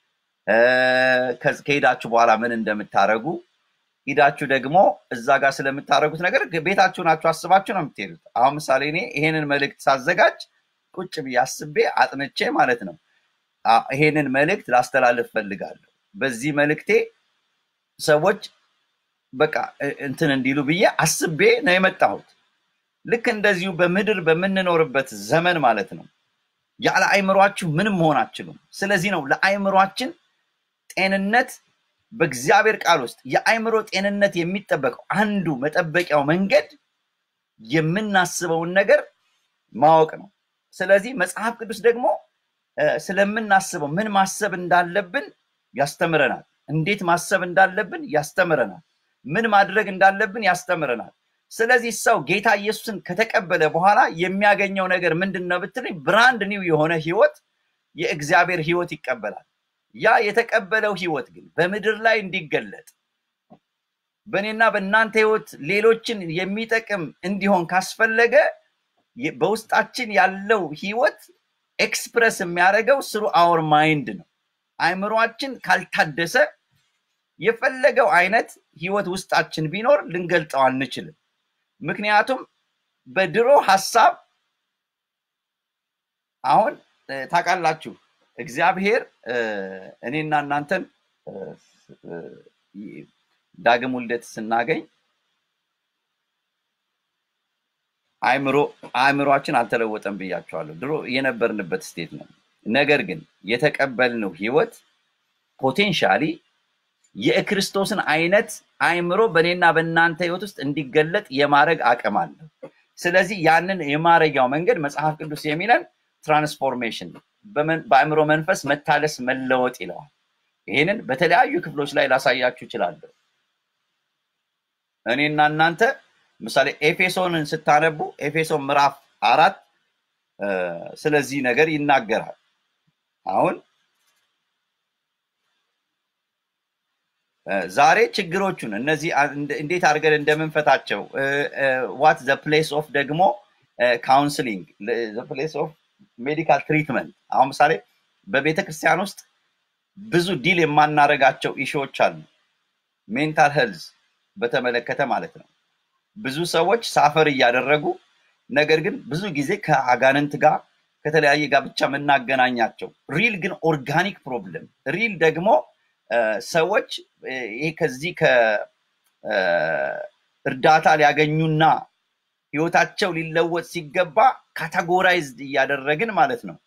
ከሄዳችሁ በኋላ ምን እንደምታደርጉ ሂዳችሁ ደግሞ እዛ ጋር ስለምታደርጉት ነገር ቤታችሁ ናችሁ አስባችሁ ነው የምትሄዱት። አሁን ምሳሌ እኔ ይሄንን መልእክት ሳዘጋጅ ቁጭ ብዬ አስቤ አጥንቼ ማለት ነው ይሄንን መልእክት ላስተላልፍ ፈልጋለሁ። በዚህ መልእክቴ ሰዎች በቃ እንትን እንዲሉ ብዬ አስቤ ነው የመጣሁት። ልክ እንደዚሁ በምድር በምንኖርበት ዘመን ማለት ነው ያለ አይምሯችሁ ምንም መሆን አትችሉም። ስለዚህ ነው ለአይምሯችን ጤንነት በእግዚአብሔር ቃል ውስጥ የአይምሮ ጤንነት የሚጠበቀው አንዱ መጠበቂያው መንገድ የምናስበውን ነገር ማወቅ ነው። ስለዚህ መጽሐፍ ቅዱስ ደግሞ ስለምናስበው ምን ማሰብ እንዳለብን ያስተምረናል። እንዴት ማሰብ እንዳለብን ያስተምረናል። ምን ማድረግ እንዳለብን ያስተምረናል። ስለዚህ ሰው ጌታ ኢየሱስን ከተቀበለ በኋላ የሚያገኘው ነገር ምንድን ነው ብትለኝ፣ ብራንድ ኒው የሆነ ህይወት፣ የእግዚአብሔር ህይወት ይቀበላል። ያ የተቀበለው ህይወት ግን በምድር ላይ እንዲገለጥ በእኔና በእናንተ ህይወት ሌሎችን የሚጠቅም እንዲሆን ካስፈለገ በውስጣችን ያለው ህይወት ኤክስፕረስ የሚያደርገው ስሩ አወር ማይንድ ነው። አይምሯችን ካልታደሰ የፈለገው አይነት ህይወት ውስጣችን ቢኖር ልንገልጠው አንችልም። ምክንያቱም በድሮ ሀሳብ አሁን ታውቃላችሁ እግዚአብሔር እኔና እናንተን ዳግም ውልደት ስናገኝ አእምሮ አእምሯችን አልተለወጠም ብያቸዋለሁ። ድሮ የነበርንበት ስቴት ነው። ነገር ግን የተቀበልነው ህይወት ፖቴንሻሊ የክርስቶስን አይነት አእምሮ በእኔና በእናንተ ህይወት ውስጥ እንዲገለጥ የማድረግ አቅም አለው። ስለዚህ ያንን የማረጊያው መንገድ መጽሐፍ ቅዱስ የሚለን ትራንስፎርሜሽን በአእምሮ መንፈስ መታደስ መለወጥ ይለዋል። ይህንን በተለያዩ ክፍሎች ላይ ላሳያችሁ እችላለሁ። እኔና እናንተ ምሳሌ ኤፌሶንን ስታነቡ ኤፌሶን ምዕራፍ አራት ስለዚህ ነገር ይናገራል። አሁን ዛሬ ችግሮቹን እነዚህ እንዴት አድርገን እንደምንፈታቸው ዋት ዘ ፕሌስ ኦፍ ደግሞ ካውንስሊንግ ፕሌስ ኦፍ ሜዲካል ትሪትመንት አሁን ምሳሌ በቤተ ክርስቲያን ውስጥ ብዙ ዲል የማናረጋቸው ኢሹዎች አሉ። ሜንታል ሄልዝ በተመለከተ ማለት ነው። ብዙ ሰዎች ሳፈር እያደረጉ ነገር ግን ብዙ ጊዜ ከአጋንንት ጋር ከተለያየ ጋር ብቻ የምናገናኛቸው ሪል ግን ኦርጋኒክ ፕሮብለም ሪል ደግሞ ሰዎች ይሄ ከዚህ ከእርዳታ ሊያገኙና ህይወታቸው ሊለወጥ ሲገባ ካታጎራይዝድ እያደረግን ማለት ነው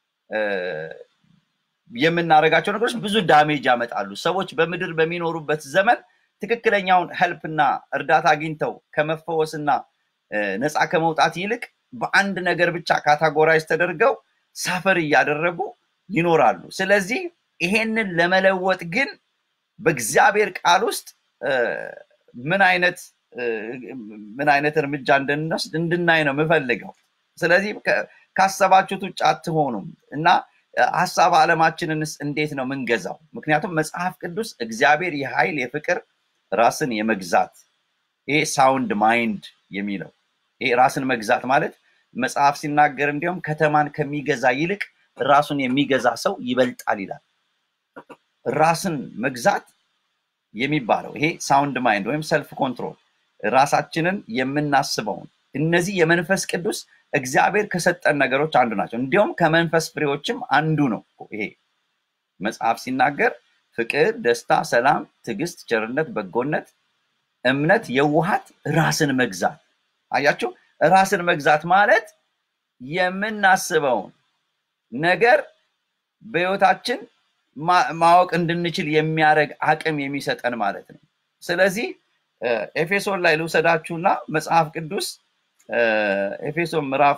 የምናደርጋቸው ነገሮች ብዙ ዳሜጅ ያመጣሉ። ሰዎች በምድር በሚኖሩበት ዘመን ትክክለኛውን ሄልፕና እርዳታ አግኝተው ከመፈወስና ነፃ ከመውጣት ይልቅ በአንድ ነገር ብቻ ካታጎራይዝ ተደርገው ሳፈር እያደረጉ ይኖራሉ። ስለዚህ ይሄንን ለመለወጥ ግን በእግዚአብሔር ቃል ውስጥ ምን አይነት ምን አይነት እርምጃ እንድንወስድ እንድናይ ነው የምፈልገው። ስለዚህ ካሰባችሁት ውጭ አትሆኑም እና ሀሳብ ዓለማችንንስ እንዴት ነው ምንገዛው? ምክንያቱም መጽሐፍ ቅዱስ እግዚአብሔር የኃይል የፍቅር ራስን የመግዛት ይሄ ሳውንድ ማይንድ የሚለው ይሄ ራስን መግዛት ማለት መጽሐፍ ሲናገር እንዲሁም ከተማን ከሚገዛ ይልቅ ራሱን የሚገዛ ሰው ይበልጣል ይላል። ራስን መግዛት የሚባለው ይሄ ሳውንድ ማይንድ ወይም ሰልፍ ኮንትሮል ራሳችንን የምናስበውን እነዚህ የመንፈስ ቅዱስ እግዚአብሔር ከሰጠን ነገሮች አንዱ ናቸው። እንዲሁም ከመንፈስ ፍሬዎችም አንዱ ነው። ይሄ መጽሐፍ ሲናገር ፍቅር፣ ደስታ፣ ሰላም፣ ትዕግስት፣ ቸርነት፣ በጎነት፣ እምነት፣ የውሃት ራስን መግዛት። አያችሁ፣ ራስን መግዛት ማለት የምናስበውን ነገር በህይወታችን ማወቅ እንድንችል የሚያደርግ አቅም የሚሰጠን ማለት ነው። ስለዚህ ኤፌሶን ላይ ልውሰዳችሁና መጽሐፍ ቅዱስ ኤፌሶን ምዕራፍ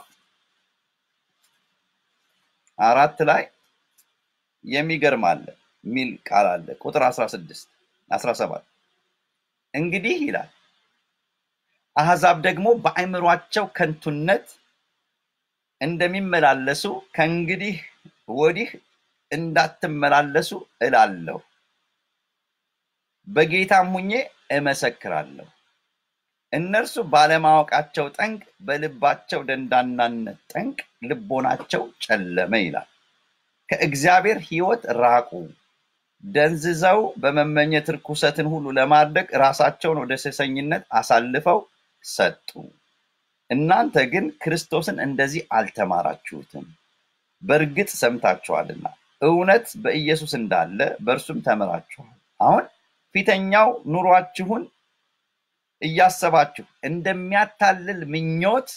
አራት ላይ የሚገርም አለ የሚል ቃል አለ። ቁጥር 16 17 እንግዲህ ይላል አሕዛብ ደግሞ በአእምሯቸው ከንቱነት እንደሚመላለሱ ከእንግዲህ ወዲህ እንዳትመላለሱ እላለሁ፣ በጌታም ሁኜ እመሰክራለሁ። እነርሱ ባለማወቃቸው ጠንቅ በልባቸው ደንዳናነት ጠንቅ ልቦናቸው ጨለመ ይላል። ከእግዚአብሔር ሕይወት ራቁ፣ ደንዝዘው በመመኘት ርኩሰትን ሁሉ ለማድረግ ራሳቸውን ወደ ሴሰኝነት አሳልፈው ሰጡ። እናንተ ግን ክርስቶስን እንደዚህ አልተማራችሁትም። በእርግጥ ሰምታችኋልና እውነት በኢየሱስ እንዳለ በእርሱም ተምራችኋል። አሁን ፊተኛው ኑሯችሁን እያሰባችሁ እንደሚያታልል ምኞት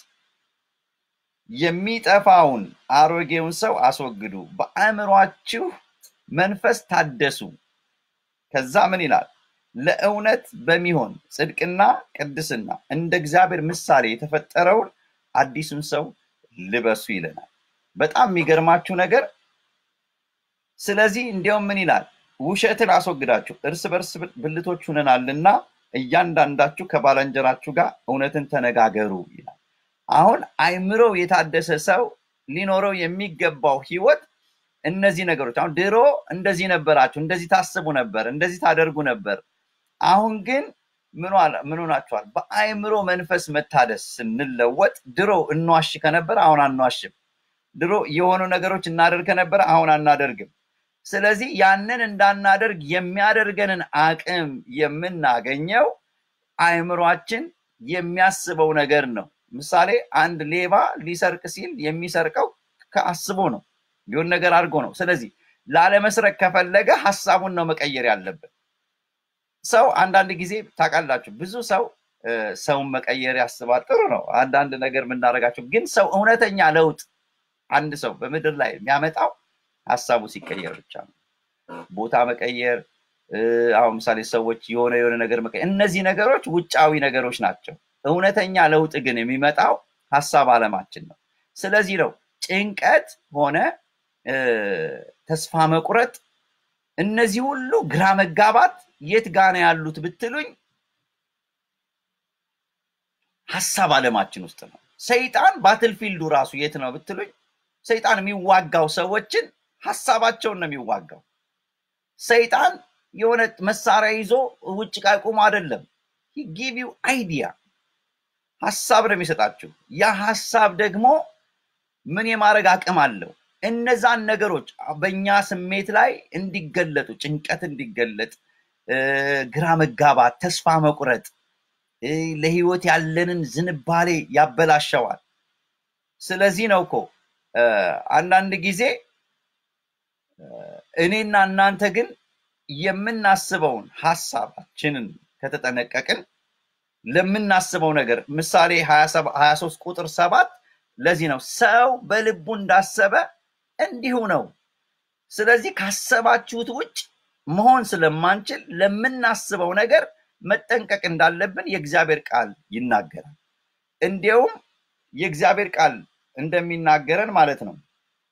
የሚጠፋውን አሮጌውን ሰው አስወግዱ፣ በአእምሯችሁ መንፈስ ታደሱ። ከዛ ምን ይላል? ለእውነት በሚሆን ጽድቅና ቅድስና እንደ እግዚአብሔር ምሳሌ የተፈጠረውን አዲሱን ሰው ልበሱ ይለናል። በጣም የሚገርማችሁ ነገር ስለዚህ እንዲያውም ምን ይላል? ውሸትን አስወግዳችሁ እርስ በርስ ብልቶች ሁነናልና እያንዳንዳችሁ ከባልንጀራችሁ ጋር እውነትን ተነጋገሩ ይላል። አሁን አይምሮው የታደሰ ሰው ሊኖረው የሚገባው ህይወት እነዚህ ነገሮች አሁን ድሮ እንደዚህ ነበራችሁ፣ እንደዚህ ታስቡ ነበር፣ እንደዚህ ታደርጉ ነበር። አሁን ግን ምን ሆናችኋል? በአይምሮ መንፈስ መታደስ ስንለወጥ ድሮ እንዋሽ ከነበረ አሁን አንዋሽም። ድሮ የሆኑ ነገሮች እናደርግ ከነበረ አሁን አናደርግም። ስለዚህ ያንን እንዳናደርግ የሚያደርገንን አቅም የምናገኘው አእምሯችን የሚያስበው ነገር ነው። ምሳሌ አንድ ሌባ ሊሰርቅ ሲል የሚሰርቀው ከአስቦ ነው፣ የሆነ ነገር አድርጎ ነው። ስለዚህ ላለመስረቅ ከፈለገ ሀሳቡን ነው መቀየር ያለበት። ሰው አንዳንድ ጊዜ ታውቃላችሁ፣ ብዙ ሰው ሰውን መቀየር ያስባል። ጥሩ ነው አንዳንድ ነገር የምናደርጋቸው፣ ግን ሰው እውነተኛ ለውጥ አንድ ሰው በምድር ላይ የሚያመጣው ሀሳቡ ሲቀየር ብቻ ነው። ቦታ መቀየር፣ አሁን ምሳሌ ሰዎች የሆነ የሆነ ነገር መቀየር፣ እነዚህ ነገሮች ውጫዊ ነገሮች ናቸው። እውነተኛ ለውጥ ግን የሚመጣው ሀሳብ አለማችን ነው። ስለዚህ ነው ጭንቀት ሆነ ተስፋ መቁረጥ፣ እነዚህ ሁሉ ግራ መጋባት የት ጋ ነው ያሉት ብትሉኝ ሀሳብ አለማችን ውስጥ ነው። ሰይጣን ባትልፊልዱ ራሱ የት ነው ብትሉኝ ሰይጣን የሚዋጋው ሰዎችን ሀሳባቸውን ነው የሚዋጋው። ሰይጣን የሆነ መሳሪያ ይዞ ውጭ ቃ ቁሞ አይደለም። ጊቭ ዩ አይዲያ ሀሳብ ነው የሚሰጣችሁ። ያ ሀሳብ ደግሞ ምን የማድረግ አቅም አለው? እነዛን ነገሮች በእኛ ስሜት ላይ እንዲገለጡ፣ ጭንቀት እንዲገለጥ፣ ግራ መጋባት፣ ተስፋ መቁረጥ፣ ለህይወት ያለንን ዝንባሌ ያበላሸዋል። ስለዚህ ነው እኮ አንዳንድ ጊዜ እኔና እናንተ ግን የምናስበውን ሀሳባችንን ከተጠነቀቅን ለምናስበው ነገር ምሳሌ 23 ቁጥር ሰባት ለዚህ ነው ሰው በልቡ እንዳሰበ እንዲሁ ነው። ስለዚህ ካሰባችሁት ውጭ መሆን ስለማንችል ለምናስበው ነገር መጠንቀቅ እንዳለብን የእግዚአብሔር ቃል ይናገራል። እንዲያውም የእግዚአብሔር ቃል እንደሚናገረን ማለት ነው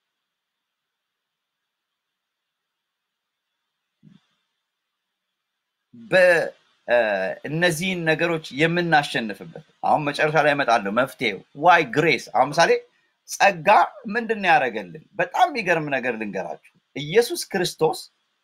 በእነዚህን ነገሮች የምናሸንፍበት አሁን መጨረሻ ላይ እመጣለሁ መፍትሄው ዋይ ግሬስ አሁን ምሳሌ ጸጋ ምንድን ነው ያደረገልን በጣም የሚገርም ነገር ልንገራችሁ ኢየሱስ ክርስቶስ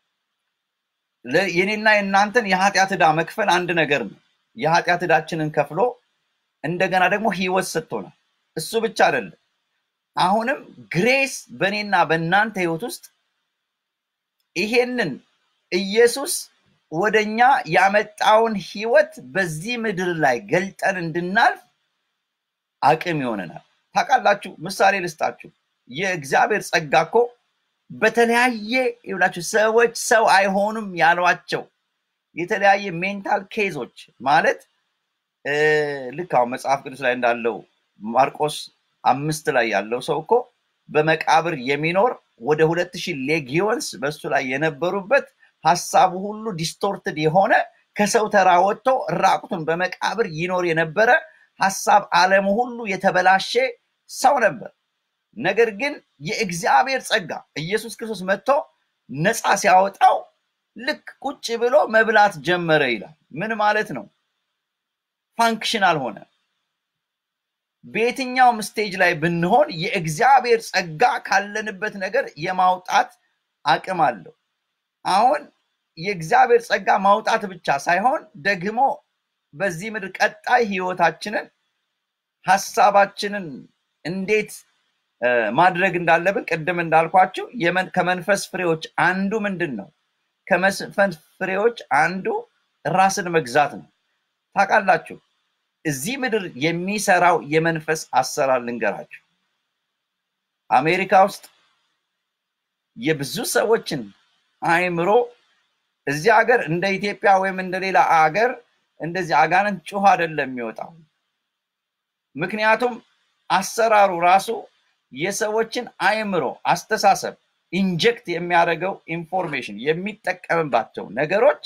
የኔና የእናንተን የኃጢአት ዕዳ መክፈል አንድ ነገር ነው የኃጢአት ዕዳችንን ከፍሎ እንደገና ደግሞ ህይወት ሰጥቶናል እሱ ብቻ አይደለም አሁንም ግሬስ በእኔና በእናንተ ህይወት ውስጥ ይሄንን ኢየሱስ ወደኛ ያመጣውን ህይወት በዚህ ምድር ላይ ገልጠን እንድናልፍ አቅም ይሆነናል። ታውቃላችሁ፣ ምሳሌ ልስጣችሁ። የእግዚአብሔር ጸጋ እኮ በተለያየ ይብላችሁ ሰዎች ሰው አይሆኑም ያሏቸው የተለያየ ሜንታል ኬዞች ማለት ልክ አሁን መጽሐፍ ቅዱስ ላይ እንዳለው ማርቆስ አምስት ላይ ያለው ሰው እኮ በመቃብር የሚኖር ወደ ሁለት ሺህ ሌጊዮንስ በሱ ላይ የነበሩበት ሀሳቡ ሁሉ ዲስቶርትድ የሆነ ከሰው ተራ ወጥቶ ራቁቱን በመቃብር ይኖር የነበረ ሀሳብ ዓለሙ ሁሉ የተበላሸ ሰው ነበር። ነገር ግን የእግዚአብሔር ጸጋ ኢየሱስ ክርስቶስ መጥቶ ነፃ ሲያወጣው ልክ ቁጭ ብሎ መብላት ጀመረ ይላል። ምን ማለት ነው? ፋንክሽናል ሆነ። በየትኛውም ስቴጅ ላይ ብንሆን የእግዚአብሔር ጸጋ ካለንበት ነገር የማውጣት አቅም አለው። አሁን የእግዚአብሔር ጸጋ ማውጣት ብቻ ሳይሆን ደግሞ በዚህ ምድር ቀጣይ ህይወታችንን ሀሳባችንን እንዴት ማድረግ እንዳለብን ቅድም እንዳልኳችሁ ከመንፈስ ፍሬዎች አንዱ ምንድን ነው? ከመንፈስ ፍሬዎች አንዱ ራስን መግዛት ነው። ታውቃላችሁ፣ እዚህ ምድር የሚሰራው የመንፈስ አሰራር ልንገራችሁ። አሜሪካ ውስጥ የብዙ ሰዎችን አእምሮ እዚህ ሀገር እንደ ኢትዮጵያ ወይም እንደ ሌላ አገር እንደዚህ አጋንንት ጩኸ አይደለም የሚወጣው። ምክንያቱም አሰራሩ ራሱ የሰዎችን አእምሮ አስተሳሰብ ኢንጀክት የሚያደርገው ኢንፎርሜሽን የሚጠቀምባቸው ነገሮች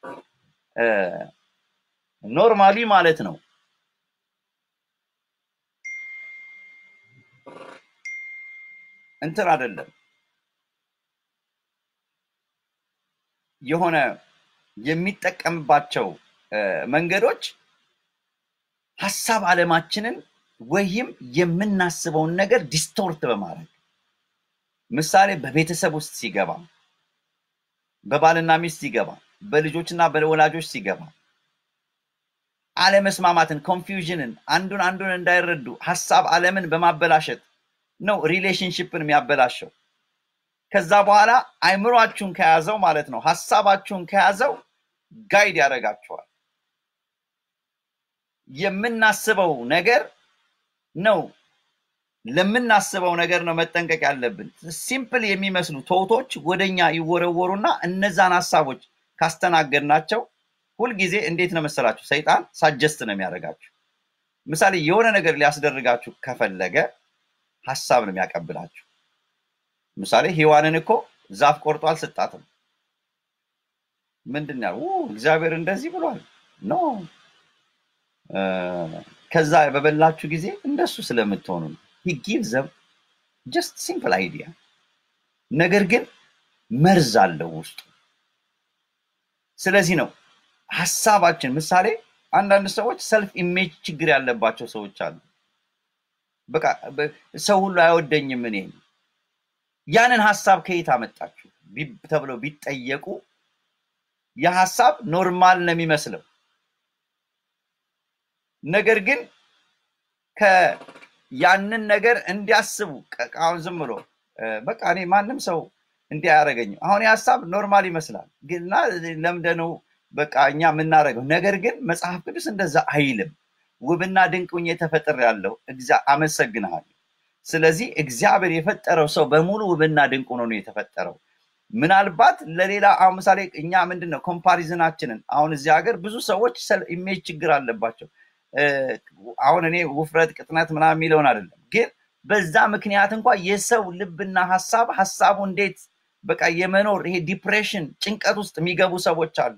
ኖርማሊ ማለት ነው እንትን አይደለም የሆነ የሚጠቀምባቸው መንገዶች ሀሳብ አለማችንን ወይም የምናስበውን ነገር ዲስቶርት በማድረግ ምሳሌ በቤተሰብ ውስጥ ሲገባ፣ በባልና ሚስት ሲገባ፣ በልጆችና በወላጆች ሲገባ አለመስማማትን፣ ኮንፊውዥንን፣ አንዱን አንዱን እንዳይረዱ ሀሳብ አለምን በማበላሸት ነው ሪሌሽንሽፕን የሚያበላሸው። ከዛ በኋላ አይምሯችሁን ከያዘው ማለት ነው ሀሳባችሁን ከያዘው ጋይድ ያደርጋችኋል። የምናስበው ነገር ነው ለምናስበው ነገር ነው መጠንቀቅ ያለብን። ሲምፕል የሚመስሉ ቶቶች ወደኛ ይወረወሩና እነዛን ሀሳቦች ካስተናገድናቸው ሁልጊዜ እንዴት ነው መሰላችሁ ሰይጣን ሳጀስት ነው የሚያደርጋችሁ። ምሳሌ የሆነ ነገር ሊያስደርጋችሁ ከፈለገ ሀሳብ ነው የሚያቀብላችሁ። ምሳሌ ሔዋንን እኮ ዛፍ ቆርጦ አልሰጣትም። ምንድን ያው እግዚአብሔር እንደዚህ ብሏል ኖ ከዛ በበላችሁ ጊዜ እንደሱ ስለምትሆኑ ነው። ሂ ጊቭ ዘም ጀስት ሲምፕል አይዲያ፣ ነገር ግን መርዝ አለው ውስጡ። ስለዚህ ነው ሀሳባችን ምሳሌ አንዳንድ ሰዎች ሰልፍ ኢሜጅ ችግር ያለባቸው ሰዎች አሉ። በቃ ሰው ሁሉ አይወደኝም እኔ ያንን ሀሳብ ከየት አመጣችሁ ተብለው ቢጠየቁ የሀሳብ ኖርማል ነው የሚመስለው ነገር ግን ያንን ነገር እንዲያስቡ አሁን ዝም ብሎ በቃ እኔ ማንም ሰው እንዲህ አያደርገኝም። አሁን የሀሳብ ኖርማል ይመስላል ግና ለምደነው በቃ እኛ የምናደርገው ነገር ግን መጽሐፍ ቅዱስ እንደዛ አይልም። ውብና ድንቅ ሆኜ ተፈጥሬአለሁ፣ አመሰግንሃለሁ። ስለዚህ እግዚአብሔር የፈጠረው ሰው በሙሉ ውብና ድንቅ ሆኖ ነው የተፈጠረው። ምናልባት ለሌላ አሁን ምሳሌ እኛ ምንድን ነው ኮምፓሪዝናችንን አሁን እዚህ ሀገር ብዙ ሰዎች ኢሜጅ ችግር አለባቸው። አሁን እኔ ውፍረት፣ ቅጥነት ምናምን የሚለውን አይደለም፣ ግን በዛ ምክንያት እንኳ የሰው ልብና ሀሳብ ሀሳቡ እንዴት በቃ የመኖር ይሄ ዲፕሬሽን ጭንቀት ውስጥ የሚገቡ ሰዎች አሉ።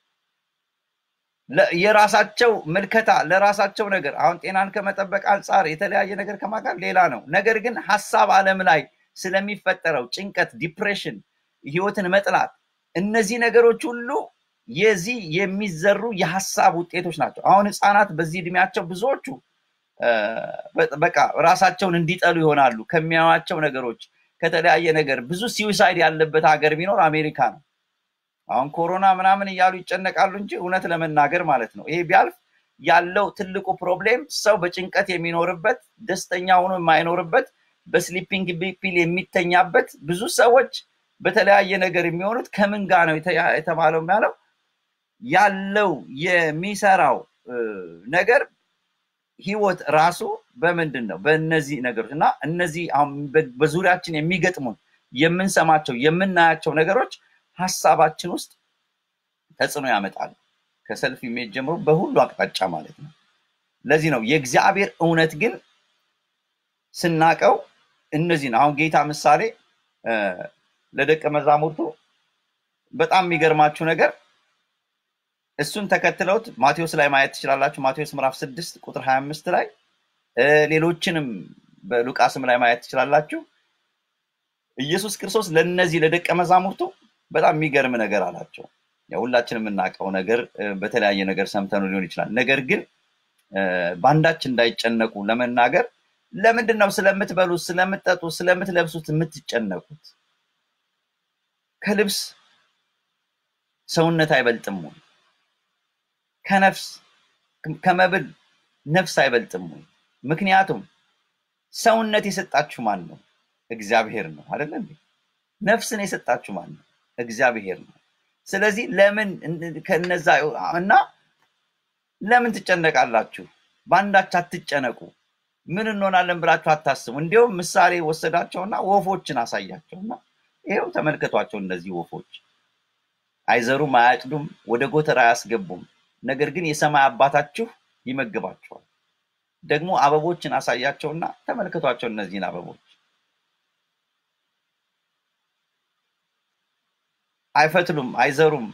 የራሳቸው ምልከታ ለራሳቸው ነገር አሁን ጤናን ከመጠበቅ አንጻር የተለያየ ነገር ከማጋር ሌላ ነው። ነገር ግን ሀሳብ አለም ላይ ስለሚፈጠረው ጭንቀት፣ ዲፕሬሽን፣ ህይወትን መጥላት እነዚህ ነገሮች ሁሉ የዚህ የሚዘሩ የሀሳብ ውጤቶች ናቸው። አሁን ህፃናት በዚህ እድሜያቸው ብዙዎቹ በቃ ራሳቸውን እንዲጠሉ ይሆናሉ ከሚያዩዋቸው ነገሮች ከተለያየ ነገር። ብዙ ሲዊሳይድ ያለበት ሀገር ቢኖር አሜሪካ ነው። አሁን ኮሮና ምናምን እያሉ ይጨነቃሉ እንጂ እውነት ለመናገር ማለት ነው ይሄ ቢያልፍ ያለው ትልቁ ፕሮብሌም ሰው በጭንቀት የሚኖርበት ደስተኛ ሆኖ የማይኖርበት በስሊፒንግ ፒል የሚተኛበት ብዙ ሰዎች በተለያየ ነገር የሚሆኑት ከምን ጋር ነው የተባለው ያለው ያለው የሚሰራው ነገር ህይወት ራሱ በምንድን ነው? በእነዚህ ነገሮች እና እነዚህ በዙሪያችን የሚገጥሙን የምንሰማቸው የምናያቸው ነገሮች ሀሳባችን ውስጥ ተጽዕኖ ያመጣል። ከሰልፍ ኢሜጅ ጀምሮ በሁሉ አቅጣጫ ማለት ነው። ለዚህ ነው የእግዚአብሔር እውነት ግን ስናቀው እነዚህ ነው። አሁን ጌታ ምሳሌ ለደቀ መዛሙርቱ በጣም የሚገርማችሁ ነገር እሱን ተከትለውት ማቴዎስ ላይ ማየት ትችላላችሁ። ማቴዎስ ምዕራፍ ስድስት ቁጥር ሀያ አምስት ላይ ሌሎችንም በሉቃስም ላይ ማየት ትችላላችሁ። ኢየሱስ ክርስቶስ ለእነዚህ ለደቀ መዛሙርቱ በጣም የሚገርም ነገር አላቸው። ሁላችን የምናውቀው ነገር በተለያየ ነገር ሰምተኑ ሊሆን ይችላል። ነገር ግን በአንዳች እንዳይጨነቁ ለመናገር ለምንድን ነው ስለምትበሉት፣ ስለምትጠጡት፣ ስለምትለብሱት የምትጨነቁት? ከልብስ ሰውነት አይበልጥም ወይ? ከነፍስ ከመብል ነፍስ አይበልጥም ወይ? ምክንያቱም ሰውነት የሰጣችሁ ማን ነው? እግዚአብሔር ነው አይደለ እንዴ? ነፍስን የሰጣችሁ ማን ነው? እግዚአብሔር ነው። ስለዚህ ለምን ከነዛ እና ለምን ትጨነቃላችሁ? በአንዳች አትጨነቁ። ምን እንሆናለን ብላችሁ አታስቡ። እንዲሁም ምሳሌ ወሰዳቸውና ወፎችን አሳያቸውና ይኸው ተመልከቷቸው። እነዚህ ወፎች አይዘሩም፣ አያጭዱም፣ ወደ ጎተራ አያስገቡም። ነገር ግን የሰማይ አባታችሁ ይመግባቸዋል። ደግሞ አበቦችን አሳያቸውና ተመልከቷቸው። እነዚህን አበቦች አይፈትሉም፣ አይዘሩም።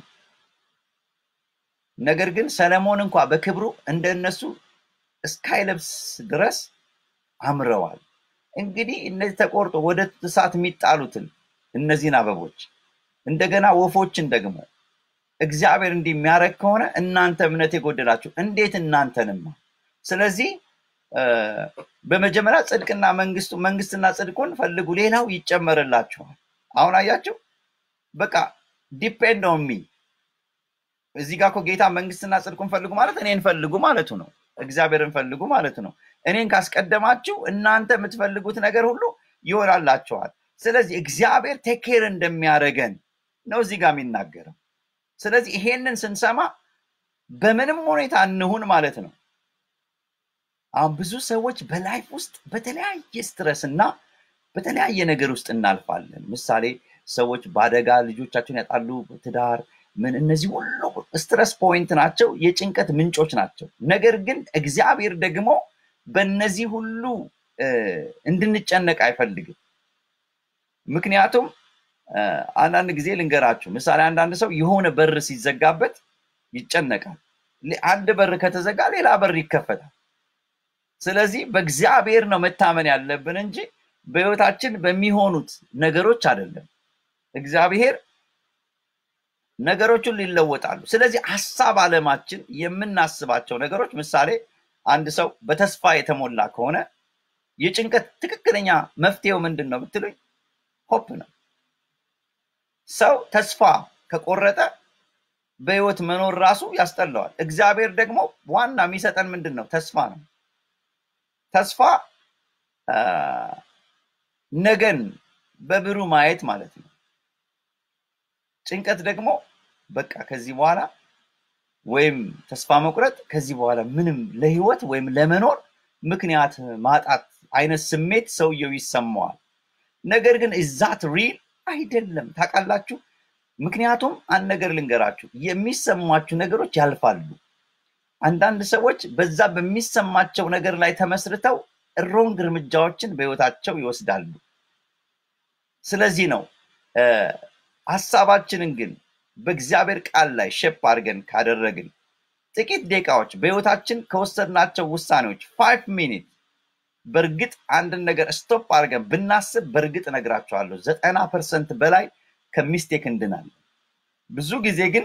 ነገር ግን ሰለሞን እንኳ በክብሩ እንደነሱ እስካይለብስ ድረስ አምረዋል። እንግዲህ እነዚህ ተቆርጦ ወደ እሳት የሚጣሉትን እነዚህን አበቦች እንደገና ወፎችን ደግሞ እግዚአብሔር እንዲህ የሚያደርግ ከሆነ እናንተ እምነት የጎደላችሁ እንዴት እናንተንማ። ስለዚህ በመጀመሪያ ጽድቅና መንግስቱ መንግስትና ጽድቁን ፈልጉ፣ ሌላው ይጨመርላችኋል። አሁን አያችሁ፣ በቃ ዲፔንድ ኦን ሚ። እዚህ ጋር እኮ ጌታ መንግስትና ጽድቁን ፈልጉ ማለት እኔን ፈልጉ ማለቱ ነው። እግዚአብሔርን ፈልጉ ማለቱ ነው። እኔን ካስቀደማችሁ እናንተ የምትፈልጉት ነገር ሁሉ ይሆናላችኋል። ስለዚህ እግዚአብሔር ቴኬር እንደሚያደርገን ነው እዚህ ጋር የሚናገረው። ስለዚህ ይሄንን ስንሰማ በምንም ሁኔታ እንሁን ማለት ነው። አሁን ብዙ ሰዎች በላይፍ ውስጥ በተለያየ ስትረስ እና በተለያየ ነገር ውስጥ እናልፋለን። ምሳሌ ሰዎች በአደጋ ልጆቻቸውን ያጣሉ፣ ትዳር ምን፣ እነዚህ ሁሉ ስትረስ ፖይንት ናቸው፣ የጭንቀት ምንጮች ናቸው። ነገር ግን እግዚአብሔር ደግሞ በእነዚህ ሁሉ እንድንጨነቅ አይፈልግም። ምክንያቱም አንዳንድ ጊዜ ልንገራችሁ፣ ምሳሌ አንዳንድ ሰው የሆነ በር ሲዘጋበት ይጨነቃል። አንድ በር ከተዘጋ ሌላ በር ይከፈታል። ስለዚህ በእግዚአብሔር ነው መታመን ያለብን እንጂ በህይወታችን በሚሆኑት ነገሮች አይደለም። እግዚአብሔር ነገሮቹን ሊለወጣሉ። ስለዚህ ሀሳብ አለማችን የምናስባቸው ነገሮች ምሳሌ አንድ ሰው በተስፋ የተሞላ ከሆነ የጭንቀት ትክክለኛ መፍትሄው ምንድን ነው ብትሉኝ ሆፕ ነው። ሰው ተስፋ ከቆረጠ በህይወት መኖር ራሱ ያስጠላዋል። እግዚአብሔር ደግሞ ዋና የሚሰጠን ምንድን ነው? ተስፋ ነው። ተስፋ ነገን በብሩ ማየት ማለት ነው። ጭንቀት ደግሞ በቃ ከዚህ በኋላ ወይም ተስፋ መቁረጥ ከዚህ በኋላ ምንም ለህይወት ወይም ለመኖር ምክንያት ማጣት አይነት ስሜት ሰውየው ይሰማዋል። ነገር ግን እዛት ሪል አይደለም። ታውቃላችሁ? ምክንያቱም አንድ ነገር ልንገራችሁ፣ የሚሰማችሁ ነገሮች ያልፋሉ። አንዳንድ ሰዎች በዛ በሚሰማቸው ነገር ላይ ተመስርተው ሮንግ እርምጃዎችን በህይወታቸው ይወስዳሉ። ስለዚህ ነው ሀሳባችንን ግን በእግዚአብሔር ቃል ላይ ሸፕ አድርገን ካደረግን ጥቂት ደቂቃዎች በህይወታችን ከወሰድናቸው ውሳኔዎች ፋይቭ ሚኒት በእርግጥ አንድን ነገር ስቶፕ አድርገን ብናስብ በእርግጥ እነግራቸዋለሁ ዘጠና ፐርሰንት በላይ ከሚስቴክ እንድናለን። ብዙ ጊዜ ግን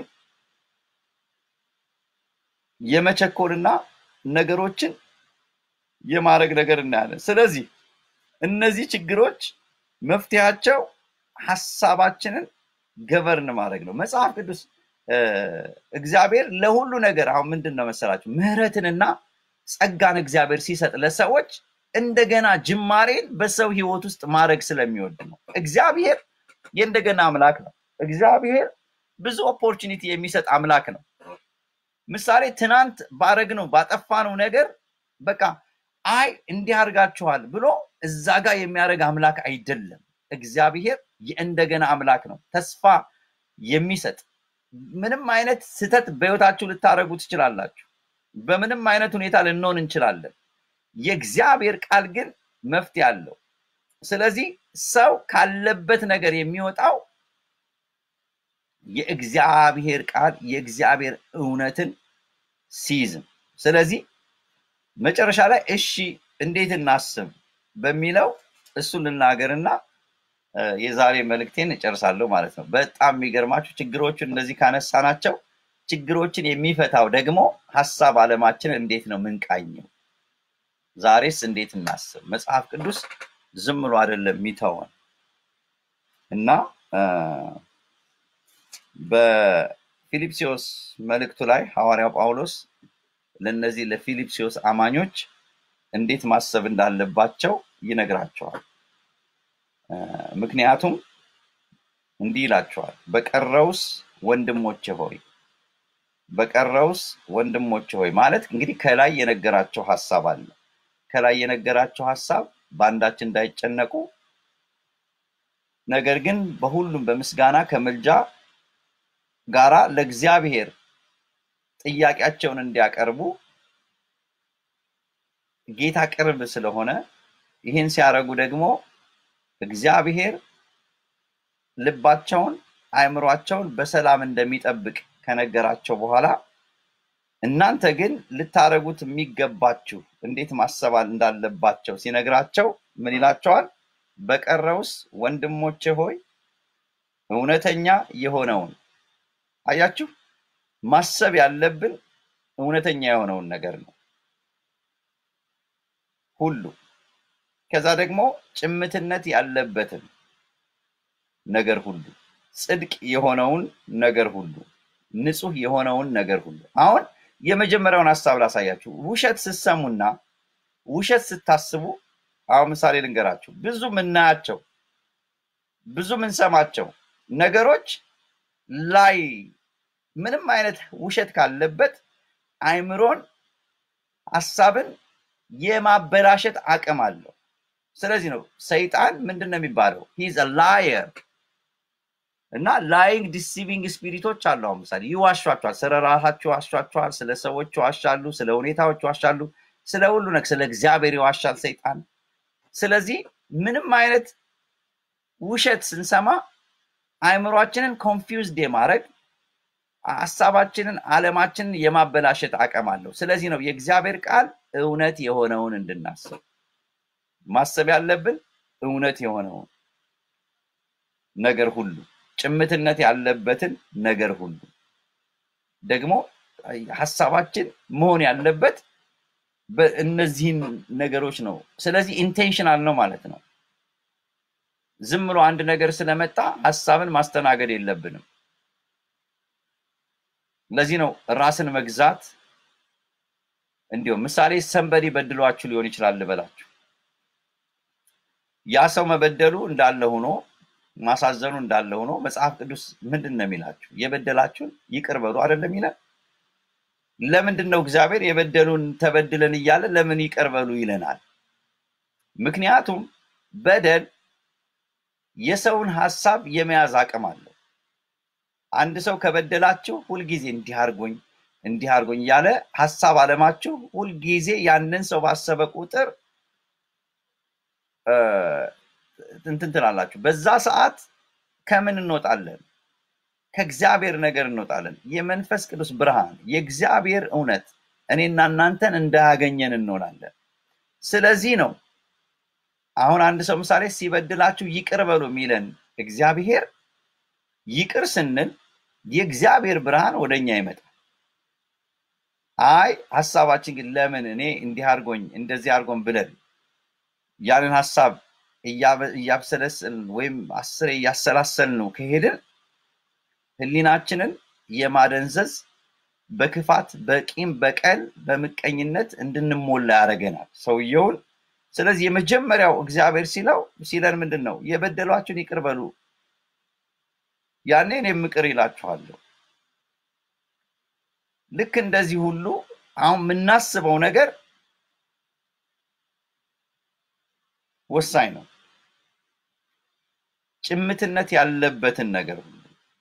የመቸኮልና ነገሮችን የማድረግ ነገር እናያለን። ስለዚህ እነዚህ ችግሮች መፍትሄያቸው ሀሳባችንን ገቨርን ማድረግ ነው። መጽሐፍ ቅዱስ እግዚአብሔር ለሁሉ ነገር አሁን ምንድን ነው መሰላችሁ ምህረትንና ጸጋን እግዚአብሔር ሲሰጥ ለሰዎች እንደገና ጅማሬን በሰው ህይወት ውስጥ ማድረግ ስለሚወድ ነው። እግዚአብሔር የእንደገና አምላክ ነው። እግዚአብሔር ብዙ ኦፖርቹኒቲ የሚሰጥ አምላክ ነው። ምሳሌ ትናንት ባረግነው ባጠፋነው ነገር በቃ አይ እንዲህ አድርጋችኋል ብሎ እዛ ጋር የሚያደርግ አምላክ አይደለም። እግዚአብሔር የእንደገና አምላክ ነው። ተስፋ የሚሰጥ ምንም አይነት ስህተት በህይወታችሁ ልታደርጉ ትችላላችሁ። በምንም አይነት ሁኔታ ልንሆን እንችላለን። የእግዚአብሔር ቃል ግን መፍትሄ አለው። ስለዚህ ሰው ካለበት ነገር የሚወጣው የእግዚአብሔር ቃል የእግዚአብሔር እውነትን ሲይዝም። ስለዚህ መጨረሻ ላይ እሺ እንዴት እናስብ በሚለው እሱን ልናገርና የዛሬ መልእክቴን እጨርሳለሁ ማለት ነው። በጣም የሚገርማችሁ ችግሮቹን እነዚህ ካነሳናቸው ችግሮችን የሚፈታው ደግሞ ሀሳብ አለማችን እንዴት ነው ምንቃኘው? ዛሬስ እንዴት እናስብ? መጽሐፍ ቅዱስ ዝም ብሎ አይደለም የሚተወን እና በፊልጵስዩስ መልእክቱ ላይ ሐዋርያው ጳውሎስ ለእነዚህ ለፊልጵስዩስ አማኞች እንዴት ማሰብ እንዳለባቸው ይነግራቸዋል። እ፣ ምክንያቱም እንዲህ ይላቸዋል፣ በቀረውስ ወንድሞቼ ሆይ በቀረውስ ወንድሞቼ ሆይ ማለት እንግዲህ ከላይ የነገራቸው ሀሳብ አለ። ከላይ የነገራቸው ሀሳብ በአንዳች እንዳይጨነቁ ነገር ግን በሁሉም በምስጋና ከምልጃ ጋራ ለእግዚአብሔር ጥያቄያቸውን እንዲያቀርቡ ጌታ ቅርብ ስለሆነ ይህን ሲያደርጉ ደግሞ እግዚአብሔር ልባቸውን አእምሯቸውን በሰላም እንደሚጠብቅ ከነገራቸው በኋላ እናንተ ግን ልታደርጉት የሚገባችሁ እንዴት ማሰብ እንዳለባቸው ሲነግራቸው ምን ይላቸዋል? በቀረውስ ወንድሞቼ ሆይ እውነተኛ የሆነውን አያችሁ፣ ማሰብ ያለብን እውነተኛ የሆነውን ነገር ነው ሁሉ። ከዛ ደግሞ ጭምትነት ያለበትን ነገር ሁሉ፣ ጽድቅ የሆነውን ነገር ሁሉ፣ ንጹህ የሆነውን ነገር ሁሉ። አሁን የመጀመሪያውን ሀሳብ ላሳያችሁ። ውሸት ስትሰሙና ውሸት ስታስቡ፣ አሁን ምሳሌ ልንገራችሁ። ብዙ ምናያቸው ብዙ ምንሰማቸው ነገሮች ላይ ምንም አይነት ውሸት ካለበት አይምሮን፣ ሀሳብን የማበላሸት አቅም አለው። ስለዚህ ነው ሰይጣን ምንድን ነው የሚባለው? ሂዝ ላየር እና ላይንግ ዲሲቪንግ ስፒሪቶች አሉ። አሁን ምሳሌ ይዋሿቸዋል። ስለ ራሳቸው ይዋሿቸዋል፣ ስለ ሰዎች ይዋሻሉ፣ ስለ ሁኔታዎች ይዋሻሉ፣ ስለ ሁሉ ነገር ስለ እግዚአብሔር ይዋሻል ሰይጣን። ስለዚህ ምንም አይነት ውሸት ስንሰማ አእምሯችንን ኮንፊውዝድ የማድረግ ሀሳባችንን፣ አለማችንን የማበላሸት አቅም አለው። ስለዚህ ነው የእግዚአብሔር ቃል እውነት የሆነውን እንድናስብ ማሰብ ያለብን እውነት የሆነውን ነገር ሁሉ ጭምትነት ያለበትን ነገር ሁሉ ደግሞ ሀሳባችን መሆን ያለበት በእነዚህን ነገሮች ነው። ስለዚህ ኢንቴንሽናል ነው ማለት ነው። ዝም ብሎ አንድ ነገር ስለመጣ ሀሳብን ማስተናገድ የለብንም። ለዚህ ነው ራስን መግዛት እንዲሁም ምሳሌ ሰንበዲ በድሏችሁ ሊሆን ይችላል ልበላችሁ። ያ ሰው መበደሉ እንዳለ ሆኖ ማሳዘኑ እንዳለ ሆኖ መጽሐፍ ቅዱስ ምንድን ነው የሚላችሁ? የበደላችሁን ይቅር በሉ አይደለም ይላል። ለምንድን ነው እግዚአብሔር የበደሉን ተበድለን እያለ ለምን ይቅር በሉ ይለናል? ምክንያቱም በደል የሰውን ሀሳብ የመያዝ አቅም አለው። አንድ ሰው ከበደላችሁ ሁልጊዜ እንዲህ አድርጎኝ እንዲህ አድርጎኝ እያለ ሀሳብ አለማችሁ ሁልጊዜ ያንን ሰው ባሰበ ቁጥር እንትን ትላላችሁ። በዛ ሰዓት ከምን እንወጣለን? ከእግዚአብሔር ነገር እንወጣለን። የመንፈስ ቅዱስ ብርሃን፣ የእግዚአብሔር እውነት እኔና እናንተን እንዳያገኘን እንሆናለን። ስለዚህ ነው አሁን አንድ ሰው ምሳሌ ሲበድላችሁ ይቅር በሉ የሚለን እግዚአብሔር። ይቅር ስንል የእግዚአብሔር ብርሃን ወደኛ ይመጣል። አይ ሀሳባችን ግን ለምን እኔ እንዲህ አድርጎኝ እንደዚህ አድርጎን ብለን ያንን ሀሳብ እያብሰለስል ወይም አስሬ እያሰላሰል ነው ከሄድን ህሊናችንን የማደንዘዝ በክፋት በቂም በቀል በምቀኝነት እንድንሞላ ያደርገናል ሰውየውን። ስለዚህ የመጀመሪያው እግዚአብሔር ሲለው ሲለን ምንድን ነው? የበደሏችሁን ይቅር በሉ ያኔ እኔም ይቅር ይላችኋለሁ። ልክ እንደዚህ ሁሉ አሁን የምናስበው ነገር ወሳኝ ነው። ጭምትነት ያለበትን ነገር ሁሉ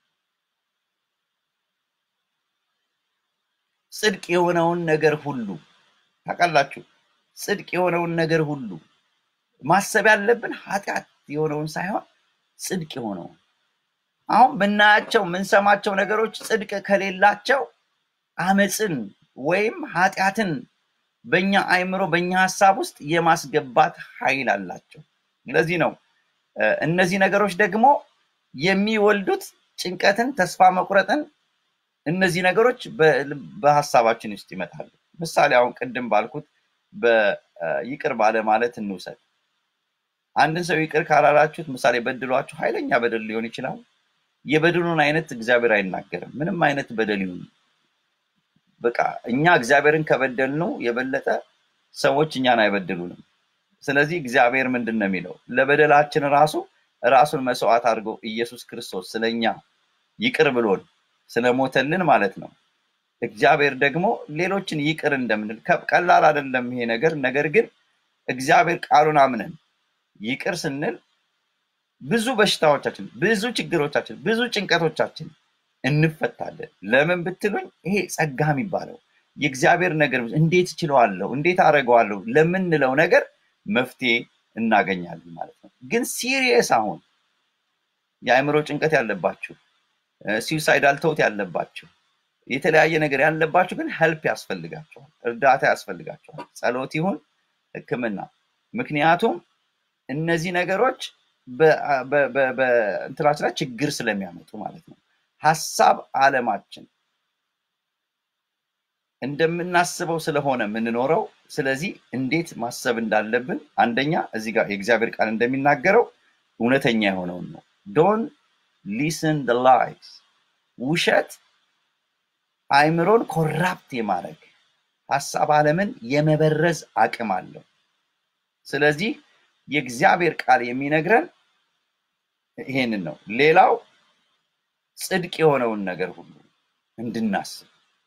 ጽድቅ የሆነውን ነገር ሁሉ ታውቃላችሁ። ጽድቅ የሆነውን ነገር ሁሉ ማሰብ ያለብን ኃጢአት የሆነውን ሳይሆን ጽድቅ የሆነውን። አሁን ምናያቸው የምንሰማቸው ነገሮች ጽድቅ ከሌላቸው አመፅን ወይም ኃጢአትን በእኛ አይምሮ በእኛ ሀሳብ ውስጥ የማስገባት ኃይል አላቸው። ለዚህ ነው እነዚህ ነገሮች ደግሞ የሚወልዱት ጭንቀትን፣ ተስፋ መቁረጥን እነዚህ ነገሮች በሀሳባችን ውስጥ ይመጣሉ። ምሳሌ አሁን ቅድም ባልኩት በይቅር ባለ ማለት እንውሰድ። አንድን ሰው ይቅር ካላላችሁት ምሳሌ በድሏችሁ ኃይለኛ በደል ሊሆን ይችላል። የበደሉን አይነት እግዚአብሔር አይናገርም። ምንም አይነት በደል ይሁን በቃ እኛ እግዚአብሔርን ከበደልነው የበለጠ ሰዎች እኛን አይበድሉንም። ስለዚህ እግዚአብሔር ምንድን ነው የሚለው? ለበደላችን ራሱ ራሱን መስዋዕት አድርጎ ኢየሱስ ክርስቶስ ስለኛ ይቅር ብሎን ስለሞተልን ማለት ነው። እግዚአብሔር ደግሞ ሌሎችን ይቅር እንደምንል ከ- ቀላል አይደለም ይሄ ነገር። ነገር ግን እግዚአብሔር ቃሉን አምነን ይቅር ስንል ብዙ በሽታዎቻችን፣ ብዙ ችግሮቻችን፣ ብዙ ጭንቀቶቻችን እንፈታለን። ለምን ብትሉኝ ይሄ ጸጋ የሚባለው የእግዚአብሔር ነገር እንዴት እችለዋለሁ፣ እንዴት አደርገዋለሁ ለምንለው ነገር መፍትሄ እናገኛለን ማለት ነው። ግን ሲሪየስ አሁን የአእምሮ ጭንቀት ያለባችሁ፣ ሲዩሳይዳል ቶት ያለባችሁ፣ የተለያየ ነገር ያለባችሁ ግን ሄልፕ ያስፈልጋቸዋል፣ እርዳታ ያስፈልጋቸዋል። ጸሎት ይሁን ሕክምና። ምክንያቱም እነዚህ ነገሮች በ- በ- በ- በእንትናችን ላይ ችግር ስለሚያመጡ ማለት ነው። ሀሳብ አለማችን እንደምናስበው ስለሆነ የምንኖረው። ስለዚህ እንዴት ማሰብ እንዳለብን አንደኛ እዚህ ጋር የእግዚአብሔር ቃል እንደሚናገረው እውነተኛ የሆነውን ነው። ዶን ሊስን ደ ላይስ ውሸት አእምሮን ኮራፕት የማድረግ ሀሳብ አለምን የመበረዝ አቅም አለው። ስለዚህ የእግዚአብሔር ቃል የሚነግረን ይሄንን ነው። ሌላው ጽድቅ የሆነውን ነገር ሁሉ እንድናስብ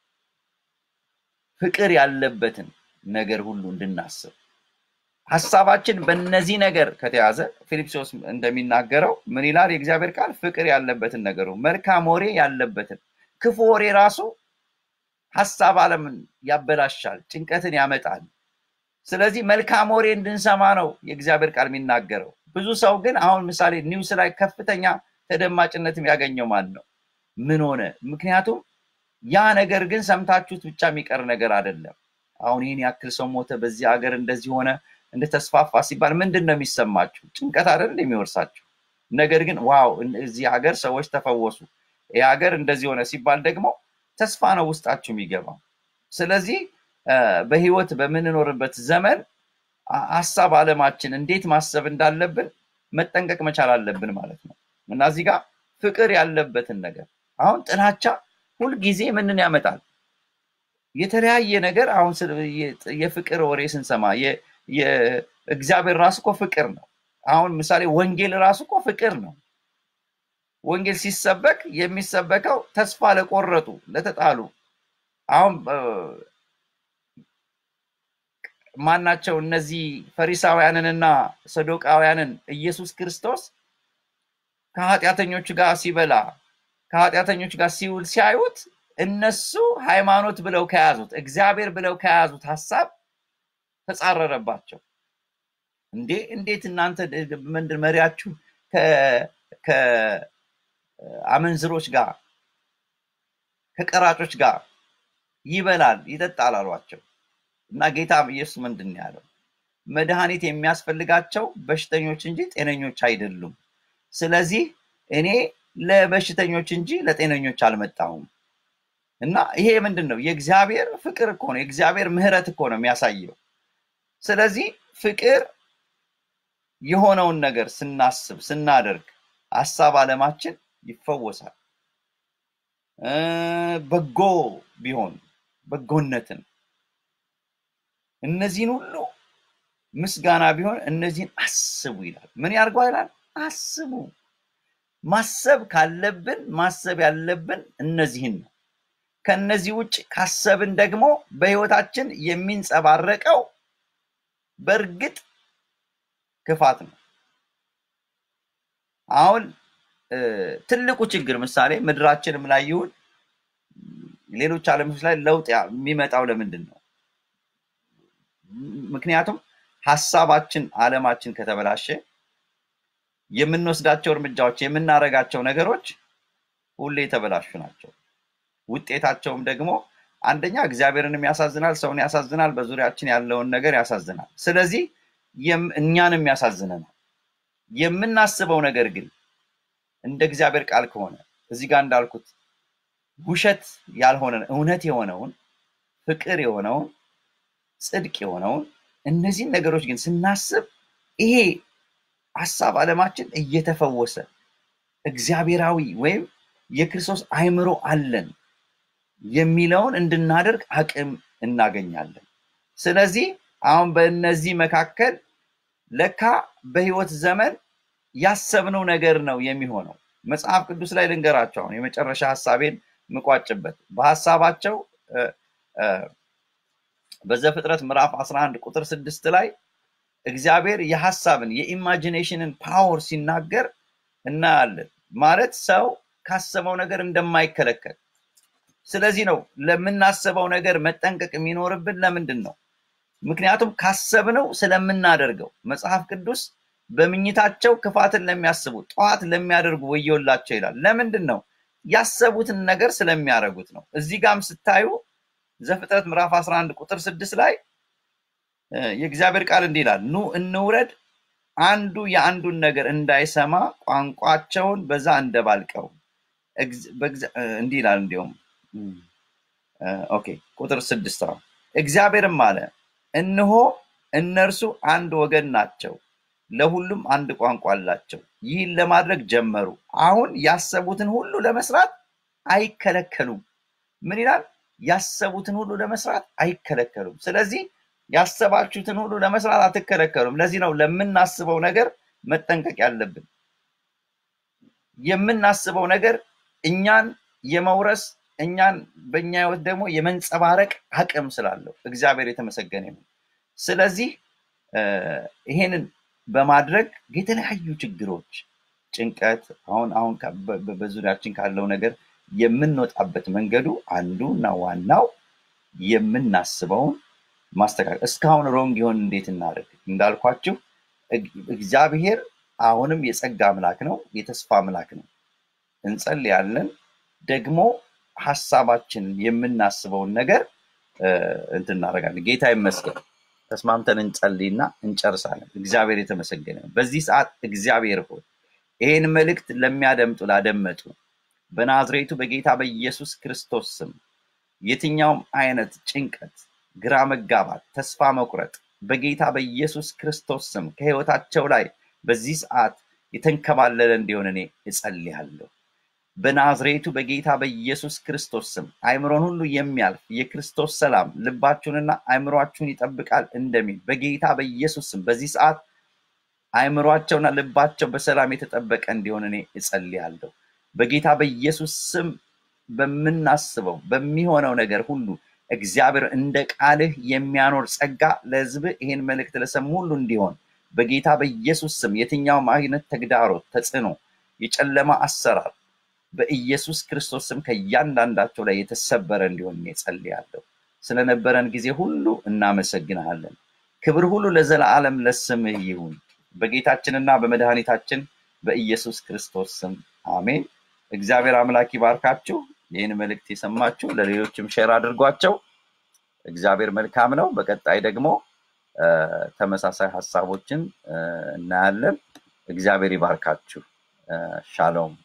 ፍቅር ያለበትን ነገር ሁሉ እንድናስብ ሀሳባችን በእነዚህ ነገር ከተያዘ ፊልጵስዩስ እንደሚናገረው ምን ይላል የእግዚአብሔር ቃል? ፍቅር ያለበትን ነገሩ መልካም ወሬ ያለበትን ክፉ ወሬ ራሱ ሀሳብ አለምን ያበላሻል፣ ጭንቀትን ያመጣል። ስለዚህ መልካም ወሬ እንድንሰማ ነው የእግዚአብሔር ቃል የሚናገረው። ብዙ ሰው ግን አሁን ምሳሌ ኒውስ ላይ ከፍተኛ ተደማጭነት ያገኘው ማን ነው? ምን ሆነ? ምክንያቱም ያ ነገር ግን ሰምታችሁት ብቻ የሚቀር ነገር አይደለም። አሁን ይህን ያክል ሰው ሞተ፣ በዚህ ሀገር እንደዚህ ሆነ፣ እንደተስፋፋ ሲባል ምንድን ነው የሚሰማችሁ? ጭንቀት አይደል የሚወርሳችሁ? ነገር ግን ዋው እዚህ ሀገር ሰዎች ተፈወሱ፣ ይህ ሀገር እንደዚህ ሆነ ሲባል ደግሞ ተስፋ ነው ውስጣችሁ የሚገባው። ስለዚህ እ፣ በህይወት በምንኖርበት ዘመን አ- ሀሳብ አለማችን እንዴት ማሰብ እንዳለብን መጠንቀቅ መቻል አለብን ማለት ነው እና እዚህ ጋር ፍቅር ያለበትን ነገር አሁን ጥላቻ ሁልጊዜ ምንን ያመጣል? የተለያየ ነገር አሁን ስለ- የ- የፍቅር ወሬ ስንሰማ የ- የ- እግዚአብሔር ራሱ እኮ ፍቅር ነው። አሁን ምሳሌ ወንጌል ራሱ እኮ ፍቅር ነው። ወንጌል ሲሰበክ የሚሰበከው ተስፋ ለቆረጡ ለተጣሉ አሁን እ፣ ማናቸው እነዚህ ፈሪሳውያንንና ሰዶቃውያንን ኢየሱስ ክርስቶስ ከኃጢአተኞቹ ጋር ሲበላ ከኃጢአተኞቹ ጋር ሲውል ሲያዩት እነሱ ሃይማኖት ብለው ከያዙት እግዚአብሔር ብለው ከያዙት ሀሳብ ተጻረረባቸው። እንዴ እንዴት እናንተ ድ- ምንድን መሪያችሁ ከ- ከአመንዝሮች ጋር ከቀራጮች ጋር ይበላል ይጠጣል አሏቸው። እና ጌታ ኢየሱስ ምንድን ነው ያለው? መድኃኒት የሚያስፈልጋቸው በሽተኞች እንጂ ጤነኞች አይደሉም። ስለዚህ እኔ ለበሽተኞች እንጂ ለጤነኞች አልመጣሁም። እና ይሄ ምንድን ነው? የእግዚአብሔር ፍቅር እኮ ነው። የእግዚአብሔር ምሕረት እኮ ነው የሚያሳየው። ስለዚህ ፍቅር የሆነውን ነገር ስናስብ ስናደርግ ሀሳብ አለማችን ይፈወሳል። እ፣ በጎ ቢሆን በጎነትን እነዚህን ሁሉ ምስጋና ቢሆን እነዚህን አስቡ ይላል። ምን ያርገው ይላል? አስቡ። ማሰብ ካለብን ማሰብ ያለብን እነዚህን ነው። ከነዚህ ውጭ ካሰብን ደግሞ በህይወታችን የሚንጸባረቀው በእርግጥ ክፋት ነው። አሁን እ፣ ትልቁ ችግር ምሳሌ ምድራችንም ላይ ይሁን ሌሎች ዓለሞች ላይ ለውጥ ያ- የሚመጣው ለምንድን ነው? ምክንያቱም ሀሳባችን አለማችን ከተበላሸ የምንወስዳቸው እርምጃዎች የምናደርጋቸው ነገሮች ሁሌ የተበላሹ ናቸው። ውጤታቸውም ደግሞ አንደኛ እግዚአብሔርንም ያሳዝናል፣ ሰውን ያሳዝናል፣ በዙሪያችን ያለውን ነገር ያሳዝናል። ስለዚህ የም- እኛንም ያሳዝነናል። የምናስበው ነገር ግን እንደ እግዚአብሔር ቃል ከሆነ እዚህ ጋር እንዳልኩት ውሸት ያልሆነ እውነት የሆነውን ፍቅር የሆነውን ጽድቅ የሆነውን እነዚህን ነገሮች ግን ስናስብ ይሄ ሀሳብ አለማችን እየተፈወሰ እግዚአብሔራዊ ወይም የክርስቶስ አእምሮ አለን የሚለውን እንድናደርግ አቅም እናገኛለን። ስለዚህ አሁን በእነዚህ መካከል ለካ በህይወት ዘመን ያሰብነው ነገር ነው የሚሆነው። መጽሐፍ ቅዱስ ላይ ልንገራቸው አሁን የመጨረሻ ሀሳቤን ምቋጭበት በሀሳባቸው በዘፍጥረት ምዕራፍ 11 ቁጥር ስድስት ላይ እግዚአብሔር የሀሳብን የኢማጂኔሽንን ፓወር ሲናገር እናያለን። ማለት ሰው ካሰበው ነገር እንደማይከለከል። ስለዚህ ነው ለምናስበው ነገር መጠንቀቅ የሚኖርብን። ለምንድን ነው? ምክንያቱም ካሰብነው ስለምናደርገው። መጽሐፍ ቅዱስ በምኝታቸው ክፋትን ለሚያስቡ ጠዋት ለሚያደርጉ ወዮላቸው ይላል። ለምንድን ነው? ያሰቡትን ነገር ስለሚያደርጉት ነው። እዚህ ጋም ስታዩ ዘፍጥረት ምዕራፍ 11 ቁጥር ስድስት ላይ የእግዚአብሔር ቃል እንዲህ ይላል፣ ኑ እንውረድ፣ አንዱ የአንዱን ነገር እንዳይሰማ ቋንቋቸውን በዛ እንደባልቀው። እንዲህ ይላል እንዲሁም ኦኬ ቁጥር ስድስት ነው። እግዚአብሔርም አለ እነሆ እነርሱ አንድ ወገን ናቸው፣ ለሁሉም አንድ ቋንቋ አላቸው። ይህን ለማድረግ ጀመሩ። አሁን ያሰቡትን ሁሉ ለመስራት አይከለከሉም። ምን ይላል? ያሰቡትን ሁሉ ለመስራት አይከለከሉም። ስለዚህ ያሰባችሁትን ሁሉ ለመስራት አትከለከሉም። ለዚህ ነው ለምናስበው ነገር መጠንቀቅ ያለብን። የምናስበው ነገር እኛን የመውረስ እኛን በእኛ ህይወት ደግሞ የመንጸባረቅ አቅም ስላለው እግዚአብሔር የተመሰገነ ይሁን። ስለዚህ ይሄንን በማድረግ የተለያዩ ችግሮች፣ ጭንቀት አሁን አሁን በዙሪያችን ካለው ነገር የምንወጣበት መንገዱ አንዱ እና ዋናው የምናስበውን ማስተካከል። እስካሁን ሮንግ ይሆን እንዴት እናደርግ? እንዳልኳችሁ እግዚአብሔር አሁንም የጸጋ አምላክ ነው፣ የተስፋ አምላክ ነው። እንጸልያለን ደግሞ ሀሳባችንን የምናስበውን ነገር እንትን እናደርጋለን። ጌታ ይመስገን። ተስማምተን እንጸልይና እንጨርሳለን። እግዚአብሔር የተመሰገነ ነው። በዚህ ሰዓት እግዚአብሔር ሆይ ይህን መልእክት ለሚያደምጡ ላደመጡ በናዝሬቱ በጌታ በኢየሱስ ክርስቶስ ስም የትኛውም አይነት ጭንቀት፣ ግራ መጋባት፣ ተስፋ መቁረጥ በጌታ በኢየሱስ ክርስቶስ ስም ከህይወታቸው ላይ በዚህ ሰዓት የተንከባለለ እንዲሆን እኔ እጸልያለሁ። በናዝሬቱ በጌታ በኢየሱስ ክርስቶስ ስም አይምሮን ሁሉ የሚያልፍ የክርስቶስ ሰላም ልባችሁንና አይምሯችሁን ይጠብቃል እንደሚል በጌታ በኢየሱስ ስም በዚህ ሰዓት አይምሯቸውና ልባቸው በሰላም የተጠበቀ እንዲሆን እኔ እጸልያለሁ። በጌታ በኢየሱስ ስም በምናስበው በሚሆነው ነገር ሁሉ እግዚአብሔር እንደ ቃልህ የሚያኖር ጸጋ ለህዝብህ ይህን መልእክት ለሰሙ ሁሉ እንዲሆን በጌታ በኢየሱስ ስም የትኛውም አይነት ተግዳሮት፣ ተጽዕኖ፣ የጨለማ አሰራር በኢየሱስ ክርስቶስ ስም ከእያንዳንዳቸው ላይ የተሰበረ እንዲሆን እኔ ጸልያለሁ። ስለነበረን ጊዜ ሁሉ እናመሰግንሃለን። ክብር ሁሉ ለዘላለም ለስምህ ይሁን። በጌታችንና በመድኃኒታችን በኢየሱስ ክርስቶስ ስም አሜን። እግዚአብሔር አምላክ ይባርካችሁ። ይህን መልእክት የሰማችሁ ለሌሎችም ሼር አድርጓቸው። እግዚአብሔር መልካም ነው። በቀጣይ ደግሞ ተመሳሳይ ሀሳቦችን እናያለን። እግዚአብሔር ይባርካችሁ። ሻሎም